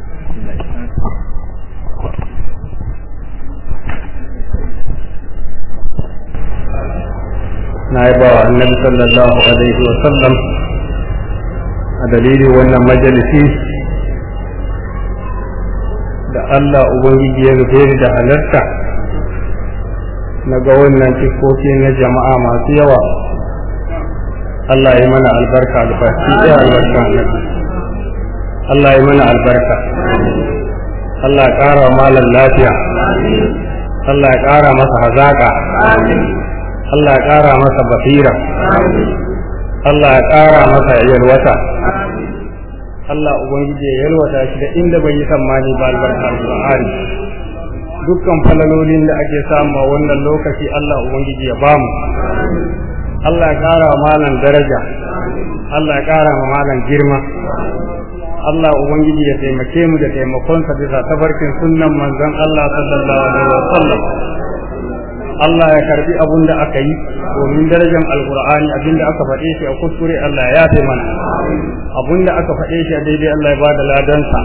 na yi ba wa annabi sallallahu alaihi wa sallam a dalilin wannan majalisi da Allah Ubangiji ya rufe ni da halarta na ga wannan cikoki na jama'a masu yawa Allah ya mana albarka albarki ya albarka annabi Allah ya mana albarka Allah ya ƙara malam lafiya Allah ya ƙara masa hazaka Allah ya ƙara masa basira Allah ya ƙara masa yalwata Allah Ubangiji ya yalwata shi da inda bai yi tsammani ba albarka Al-Qur'ani dukkan falalolin da ake samu a wannan lokaci Allah Ubangiji ya bamu Allah ya ƙara wa malam daraja Allah ya ƙara wa malam girma Allah Ubangiji ya taimake mu da taimakonsa bisa tabarkin sunnan manzon Allah sallallahu alaihi wa sallam Allah ya karbi abun da aka yi domin darajar alkur'ani abin da aka faɗe shi a kuskure Allah ya yafe mana abun da aka faɗe shi a daidai Allah ya bada ladansa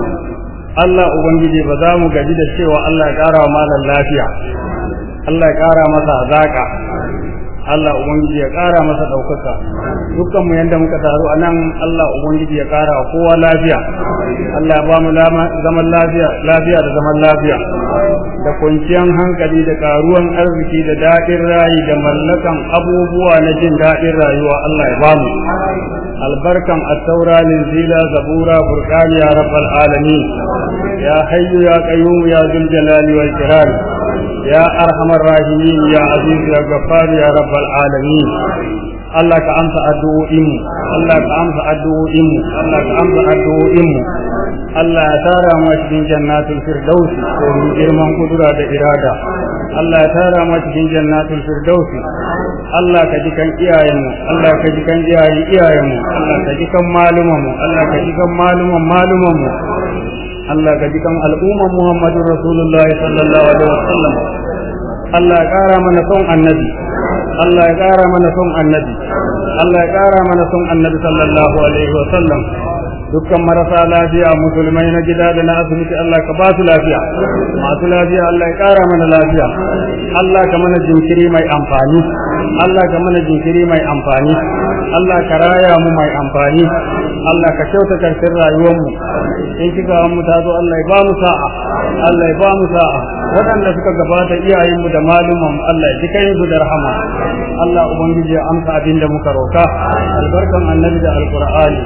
Allah Ubangiji ba za mu gaji da cewa Allah ya ƙara wa malam lafiya Allah ya ƙara masa zaƙa Allah Ubangiji ya ƙara masa ɗaukaka dukkan mu yanda muka taru a nan Allah Ubangiji ya ƙara wa kowa lafiya Allah ya ba mu zaman lafiya lafiya da zaman lafiya da kwanciyar hankali da ƙaruwan arziki da daɗin rayi da mallakan abubuwa na jin daɗin rayuwa Allah ya ba mu albarkan at-taura linzila zabura furqani ya rabbal alamin ya hayyu ya qayyum ya dhul jalali wal ikram يا أرحم الراحمين يا عزيز يا غفار يا رب العالمين Allah ka amsa addu'o'inmu Allah ka amsa addu'o'inmu Allah ka amsa addu'o'inmu Allah ya tara mu cikin jannatul firdaus domin girman kudura da irada Allah ya tara mu cikin jannatul firdaus Allah ka ji kan iyayenmu Allah ka ji kan iyayen iyayenmu Allah ka ji kan malumanmu Allah ka ji kan maluman malumanmu Allah ka ji kan al'umman Muhammadu Rasulullahi sallallahu alaihi wasallam Allah ya ƙara mana son annabi Allah ya ƙara mana son annabi Allah ya ƙara mana son annabi sallallahu alaihi wasallam dukkan marasa lafiya musulmai na gida da na asibiti Allah ka ba su lafiya masu lafiya Allah ya ƙara mana lafiya Allah ka mana jinkiri mai amfani Allah ka mana jinkiri mai amfani Allah ka raya mu mai amfani Allah ka kyauta karshen rayuwarmu in kika mu ta zo Allah ya ba mu sa'a Allah ya ba mu sa'a waɗanda suka gabata iyayenmu da malumman Allah ya ji kai su da rahama Allah ubangiji ya amsa abin da muka roka albarkan annabi da alqur'ani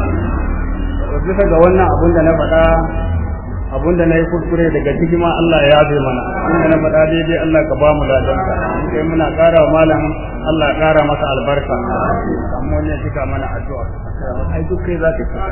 bisa ga wannan abun da na faɗa abun da na yi kuskure daga ciki ma Allah ya yabe mana inda na faɗa daidai Allah ka ba mu ladanka sai muna ƙara wa malam Allah ya ƙara masa albarka amma wani ya cika mana addu'a ai duk kai za ka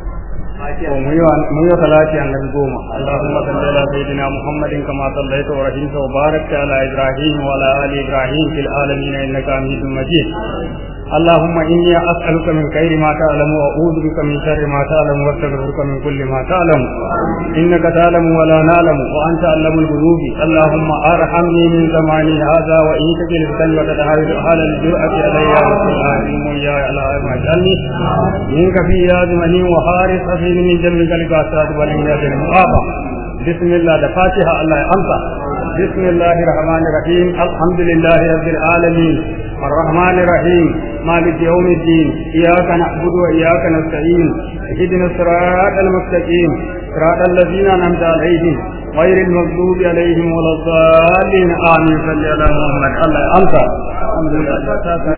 mu yi salati annabi goma Allahumma salli ala sayyidina Muhammadin kama sallaita wa rahimta wa barakta ala Ibrahim wa ala ali Ibrahim fil alamin innaka Hamidum Majid اللهم إني أسألك من خير ما تعلم وأعوذ بك من شر ما تعلم واستغفرك من كل ما تعلم إنك تعلم ولا نعلم وأنت علم الغيوب اللهم أرحمني من زماني هذا وإن تجل فتن وتتحاول على الجرأة علي يا رب العالمين يا الله اجعلني منك في يازمني وحارس أفيني من جنبك لكاسات والإنجاز المعافى بسم الله الفاتحة الله أنت بسم الله الرحمن الرحيم الحمد لله رب العالمين الرحمن الرحيم مالك يوم الدين إياك نعبد وإياك نستعين اهدنا الصراط المستقيم صراط الذين أنعمت عليهم غير المغضوب عليهم ولا الضالين آمين صل على محمد الله أنت الحمد لله